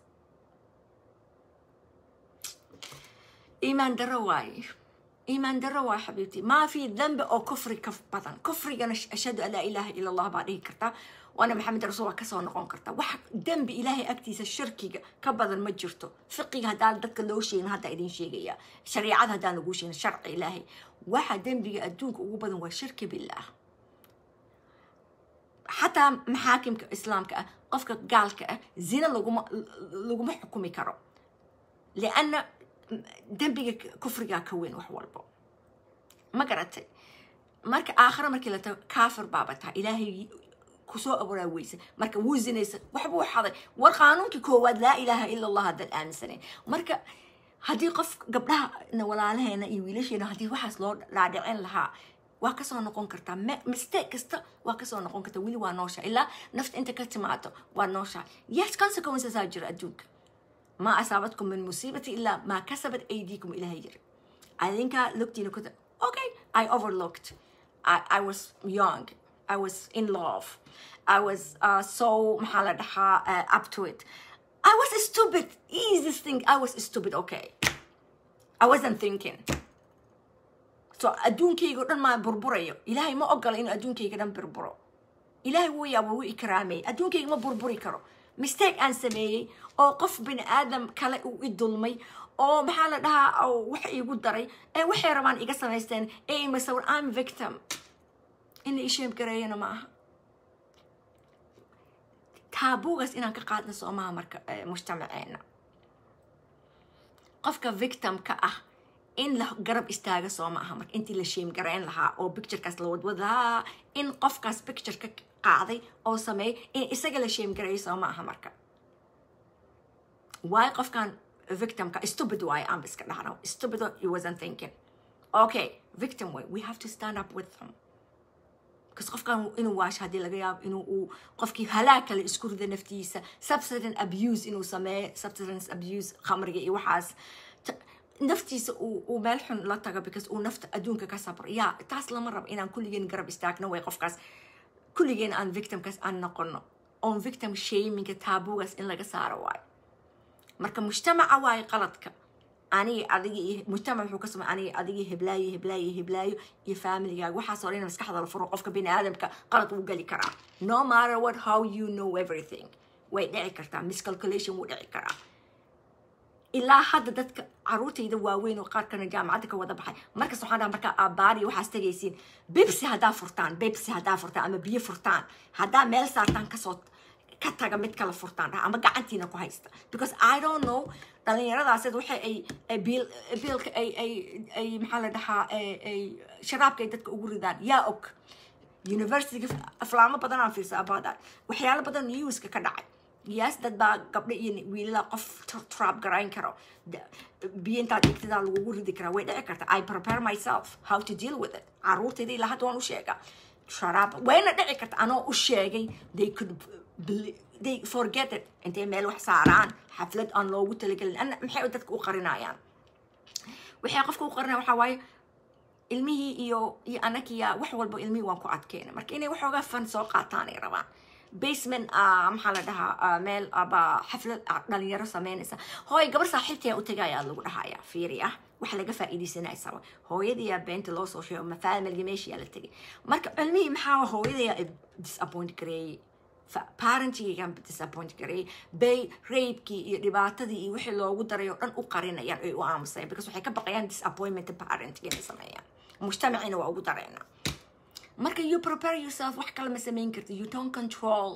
iimaan daro waaye iimaan daro waa xabiibti maa fi dambi oo kufri ka badan kufrigana ashhadu an laa ilaaha ila allah baa dhihi karta waana maxamed rasuul waa kasoo noqon karta wax dembi ilaahay agtiisa shirkiga ka badan ma jirto fiqiga haddaan dadka loo sheegin hadda idin sheegaya shariicada haddaan lagu sheegin sharci ilaahay waxa dembiga adduunka ugu badan waa shirki billaah xataa maxaakimka islaamka ah qofka gaalka ah zina laguma laguma xukumi karo lianna dembiga kufrigaa ka weyn wax walbo ma garatay marka aakhira markii la tago kaafir baaba taha ilaahay kusoo abuuraa weysa marka wuu zinaysa waxbuu xaday war qaanuunkii koowaad laa ilaaha ila allah haddaan aaminsanayn marka haddii qof gabdhaha walaalaheena iyo wiilasheena haddii waxaas loo dhaadhicin lahaa waa kasoo noqon kartaa mistake kasta waa kasoo noqon kartaa weli waa noosha ilaa nafta inta ka timaado waa noosha yes consequencesaa jira adduunka ما أصابتكم من مصيبة إلا ما كسبت أيديكم إلى هير I think I looked in كنت okay I overlooked I, I was young I was in love I was uh, so محل uh, up to it I was stupid easiest thing I was stupid okay I wasn't thinking so adduunkayga dhan maa burburayo ilaahay ma ogola inuu adduunkayga dhan burburo ilaahay wuu yaaba wuu ikraamay adduunkayga ma burburi karo mistake aan sameeyey oo qof bini aadam kale uu i dulmay oo maxaa la dhahaa wax iigu daray ee waxay rabaan iga samaysteen ee imasawir am victim ina isheem gareeyana ma aha taabuugaas inaan ka qaadna soomaha marka mujtamaceena qofka victimka ah in la garab istaaga soo ma aha marka intii la sheem gareyn lahaa oo picturekaas la wadwad lahaa in qofkaas pictureka qaaday oo sameeyay in isaga la sheem gareeyo soo ma aha marka why qofkan victimka stupid waaye aan iska dhahno stupid he wasn't thinking okay victim way we have to stand up with them because qofkan inuu waasho haddii laga yaabo inuu uu qofkii halaag kale isku rida naftiisa substance abuse inuu sameeyo substance abuse khamriga iyo waxaas naftiisa uu meel xun la tago because uu nafta adduunka ka sabro ya taas lama rabo inaan kulligeen garab istaagno way qofkaas kulligeen aan victimkaas aan noqono oon victim shaminga taabugaas in laga saaro waayo marka mujtamaca waayo qaladka aniga adiga iyo mujtamac wuxuu ka samay aniga adiga heblaayo heblaayo heblaayo iyo familigaaga waxaasoo dhan maskaxda la furo qofka bini aadamka qalad wuu geli karaa no matter what how you know everything way dhici kartaa miscalculation wuu dhici karaa ilaa hadda dadka caruurtayda waaweyn oo qaarkana jaamacadda ka wada baxay markas waxaan dhaha markaa aabbaari waxaas tegaysiin bebsi haddaa furtaan bebsi haddaa furtaan ama biyo furtaan haddaa meel saartaan kasoo ka taga mid kala furtaan dhaha ama gacantiina ku haysta because i don't know dhalinyaradaased waxay ay biil biilka ay ay ay maxaa la dhahaa ay sharaabka ay dadka ugu ridaan yaa og universityga aflaamo badan aan fiirsa about that waxyaalo badan newska ka dhacay yes dad baa gabdho iyo wiilala qof trap garayn karo biyo intaad dhigtadaa lagugu ridi karaa way dhici karta i prepare myself how to deal with it caruurtayda ilaa hadda waan u sheegaa sharaab wayna dhici karta anoo u sheegay they could they forget it intay meel wax saaraan xaflad aan loogu talagelin ana maxay dadka u qarinayaan waxay qofka u qarinaya waxaa waaye ilmihii iyo iyo anagiya wax walba ilmihii waan ku adkeena marka inay waxoogaa fan soo qaataan ay rabaan basement ah, maxaa la dhahaa ah, meel aba xaflad ah, dhalinyaro sameynaysa hooy gabar saaxiibtaya u tagaya lagu dhahaya fiiri ah wax laga faa'iidaysanaya sawa hooyadiyaa beenta loo soo sheego ma familga meeshiyaa la tegay marka cilmihii maxaa hooyadayaa disappoint gareeyey fa- parentigaygan disappoint gareeyey bay raybkii iyo dhibaatadii iyo wixii loogu daray oo dhan u qarinayaan ay u aamusayaan because waxay ka baqayaan disappointment parenting inay sameeyaan mujtamacina waa ugu dareynaa marka you prepare yourself wax kale ma samayn karti you don't control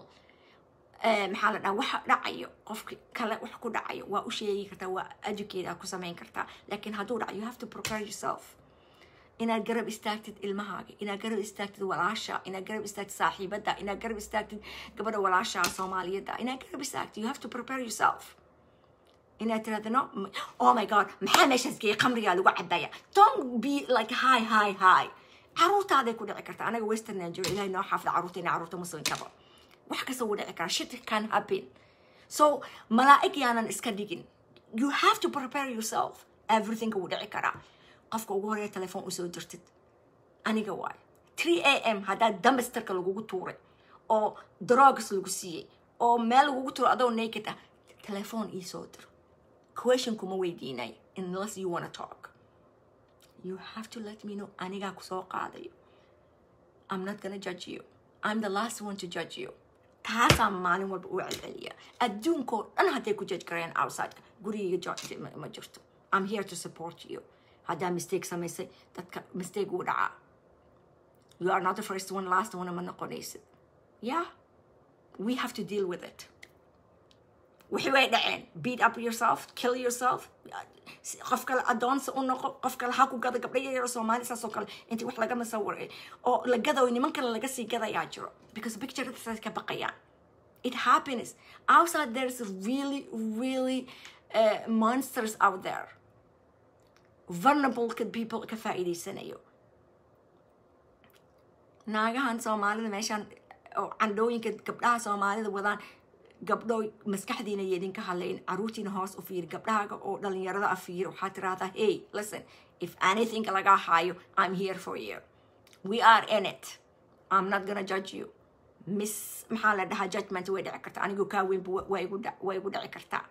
eh, maxaa la dhaha waxa dhacayo qofki kale wax ku dhacayo waa u sheegi kartaa waa educate aa ku samayn kartaa laakiin hadduu dhaco you have to prepare yourself inaad garab istaagtid ilmahaaga inaad garab istaagtid walaasha inaad garab istaagtid saaxiibada inaad garab istaagtid gabadha walaasha soomaaliyada inaad garab istaagtid you have to prepare yourself inaad tirahdo no m- oh my god maxaa meeshaas geeyay khamrigaa lagu cabaya don't be like hi hi hi caruurtaaday ku dhici karta anaga western nigeria ilahay noo xaafida caruurta ina caruurta muslimkaba wax kasta wuu dhici karaa shit can happen so malaa'ig yaanan iska dhigin you have to prepare yourself everything wuu dhici karaa qofka ugu horeeya telefoon usoo jirtid aniga waay 3 a m haddaa dambasterka lagugu tuuray oo drogs lagu siiyey oo meel lagugu tuuray adoo naked ah telefoon iisoo dir question kuma weydiinay unless you wanna talk you have to let me know anigaa kusoo qaadayo i'm not gonna judge you i'm the last one to judge you taasaan maalin walba u celceliya adduunkoo dhan hadday ku judge garayaan outsideka gurigayga judge ma ma jirto i'm here to support you haddaa mistake samaysay dadka mistake uu dhacaa you are not the first one last one ma noqonaysid yeah we have to deal with it wixii way dhaceen beat up yourself kill yourself qof kale adoonsi u noqo qof kale ha ku gada gabdho yaryar oo soomaali saas oo kale intii wax laga masawiray oo la gadayo niman kale laga sii gadayaa jiro because picturesaas ka baqayaan it happens outside there's really really uh, monsters out there vulnerable people ka faa'iidaysanayo naagahan soomaalida meeshaan oo candhooyinka gabdhaha soomaalida wadaan gabdho maskaxdiina iyo idinka hadlayn caruurtiina hoos u fiiri gabdhahaga oo dhalinyarada a fiiri waxaad tirahdaa hey listen if anything laga hayo i'm here for you we are in it i'm not gonna judge you miss maxaa la dhahaa judgment way dhici kartaa anigu kaa weynba way igu dha- way igu dhici kartaa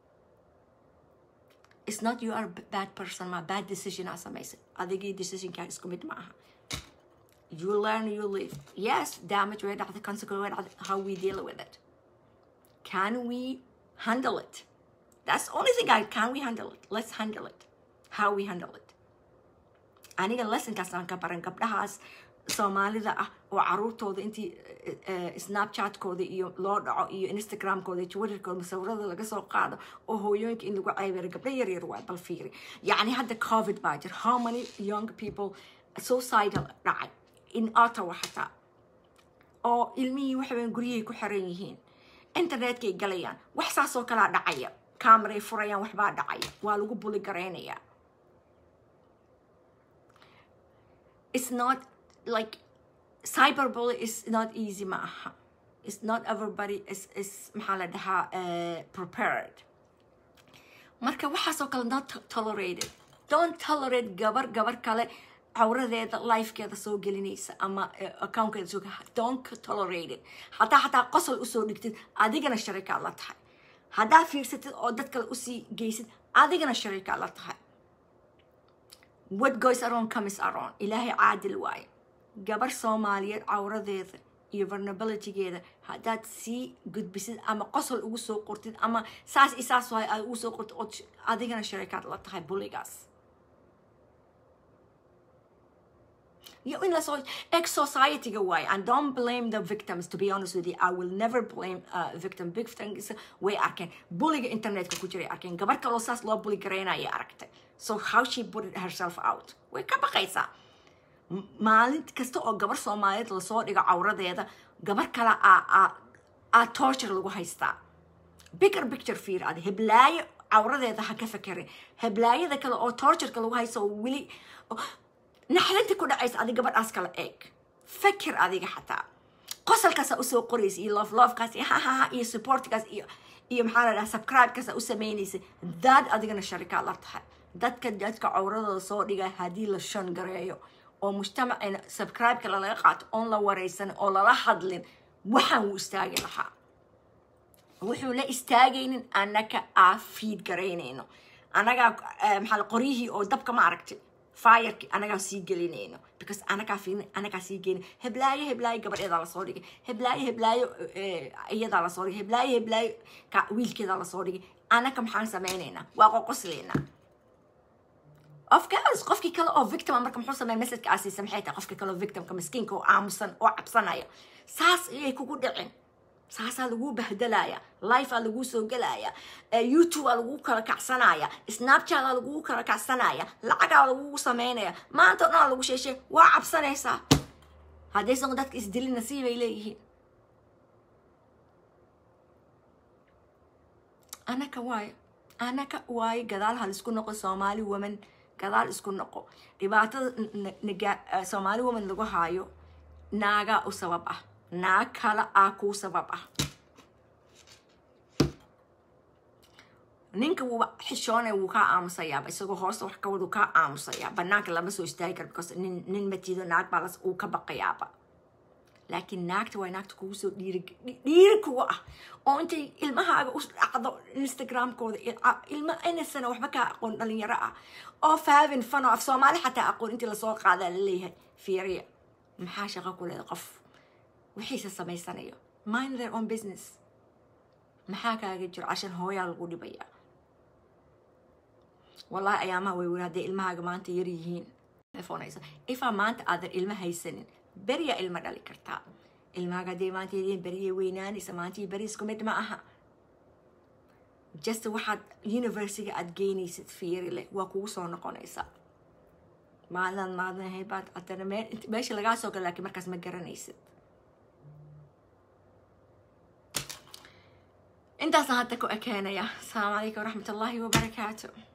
it's not you are a bad person ma bad decision aa samaysay adigii decisionkaa isku mid ma aha you learn you live yes damage way dhacday consequence way dhacday how we deal with it can we handle it that's the only thing I can we handle it let's handle it how we handle it aniga lessonkaas aan ka baran gabdhahaas soomaalida ah oo caruurtooda intii eh, eh, snapchatkooda iyo loo dhaco iyo instagramkooda iyo twitterkooda masawirada laga soo qaado oo hooyooyinka in lagu ceybero gabdho yaryar waay bal fiiri yacni hadda covid baa jir how many young people suicidal dhacay in ottawa xataa oo ilmihii waxaweyn guryahay ku xiran yihiin internetkay galayaan wax saasoo kalaa dhacaya cameray furayaan waxbaa dhacaya waa lagu buli garaynayaa it's not like cyberbully is not easy ma aha it's not everybody is is maxaa la dhahaa uh, prepared marka waxaasoo kale not to- tolerated don't tolerate gabar gabar kale cawradeeda lifekeeda soo gelinaysa ama eh, accountkeeda soo don't tolerate it hataa hataa qosol usoo dhigtid adigana sharikaad la tahay haddaa fiirsatid oo dad kale usii geysid adigana sharikaad la tahay what goes around comes around ilaahay caadil waaye gabar soomaaliyeed cawradeeda iyo vulnerabilitygeeda haddaad sii gudbisid ama qosol ugu soo qortid ama saas iyo saas waaye aad ugu soo qortid ood sh- adigana sharikaad la tahay buligaas iyo in lasoo ex society-ga waaye and don't blame the victims to be honest with you i will never blame uh, victim victims way arkeen buliga internetka ku jiray arkeen gabar kaloo saas loo buli garaynaya aragtay so how she put it herself out way ka baqaysaa M- maalin kasta oo gabar soomaaliyeed lasoo dhigo cawradeeda gabar kale aa aa aa torture lagu haystaa bigger picture fiir adi heblaayo cawradeeda ha ka fekerin heblaayada kale oo tortureka lagu haysto oo weli oo- naxdinta ku dhacaysa adi gabadhaas kale eeg feker adiga xataa qosolkaasa usoo qoraysa iyo love lovekaas iyo hahaha iyo supportkaas iyo iyo maxaa la dhaha subscribekaasa u samaynaysa daad adigana sharikaad la tahay dadka dadka cawradooda soo dhiga haddii la shan gareeyo oo mujtamacina subscribe-ka lalaga qaato oon la waraysan oo lala hadlin waxaan wuu istaagi lahaa wuxuu la istaagaynin annaga aa fiid garaynayno annagaa maxaa la qoryihii oo dabka ma aragtay fireki anagaa sii gelinayno because anagaa fiirin anagaa sii gelin heblaayo heblaayo gabadheedaa lasoo dhigay heblaayo heblaayo iyadaa lasoo dhigay heblaayo heblaayo ka wiilkeedaa lasoo dhigay anaga maxaan sameynaynaa waa qoqoslaynaa of course qofkii kale oo victima marka muxuu sameeya messageka aa siisa maxay tahay qofka kale oo victimka miskiinka oo aamusan oo cabsanaya saas ayay kugu dhicin saasaa laguu bahdalaya lifea laguu soo gelaya youtubea laguu kala kacsanaya snapchataa laguu kala kacsanaya lacagaa lagugu sameynaya maanta o dhan aa lagu sheeshe waa cabsanaysaa haddaysan dadka isdilin nasiibay leeyihiin anaka waayo anaka waayo gadaal hal isku noqo soomaali woman gadaal isku noqo dhibaatada soomaali woman lagu haayo naagaa u sabab ah naag kale ah kuu sabab ah ninka wuuba xishoonay wuu kaa aamusayaaba isagoo hoosta wax ka wadu kaa aamusayaa banaanka lama soo istaagi karo because nin nin matiido naag baa uu ka baqayaaba laakiin naagta waa naagta kugu soo dhiiri dhiiri kuga ah oo intay ilmahaaga u dhacdo instagramkooda ilma inasana waxba kaa aqoon dhalinyaro ah oo faavin fano af soomaali xataa aqoon intii lasoo qaadaa laleeyahay fiiriya maxaa shaqo ku leeda qof wixiise samaysanayo mind their own business maxaa kaaga jiro cashan hooyaa lagu dhibayaa wallahi ayaamaha way weri hadday ilmahaaga maanta yar yihiin telefonaysa ifaa maanta aadan ilma haysanin beriyaa ilma dhali kartaa ilmahaaga hadday maanta yadiin beriyay weynaanaysa maantii beri isku mid ma aha just waxaad universiga aad geynaysid fiiri leh waa kugu soo noqonaysaa maalin maalin haybaad haddana meesha lagaa soo gala laakiin markaas ma garanaysid intaasaan hadda ku ekeenaya asalaamu calaykum waraxmat ullaahi wabarakaatu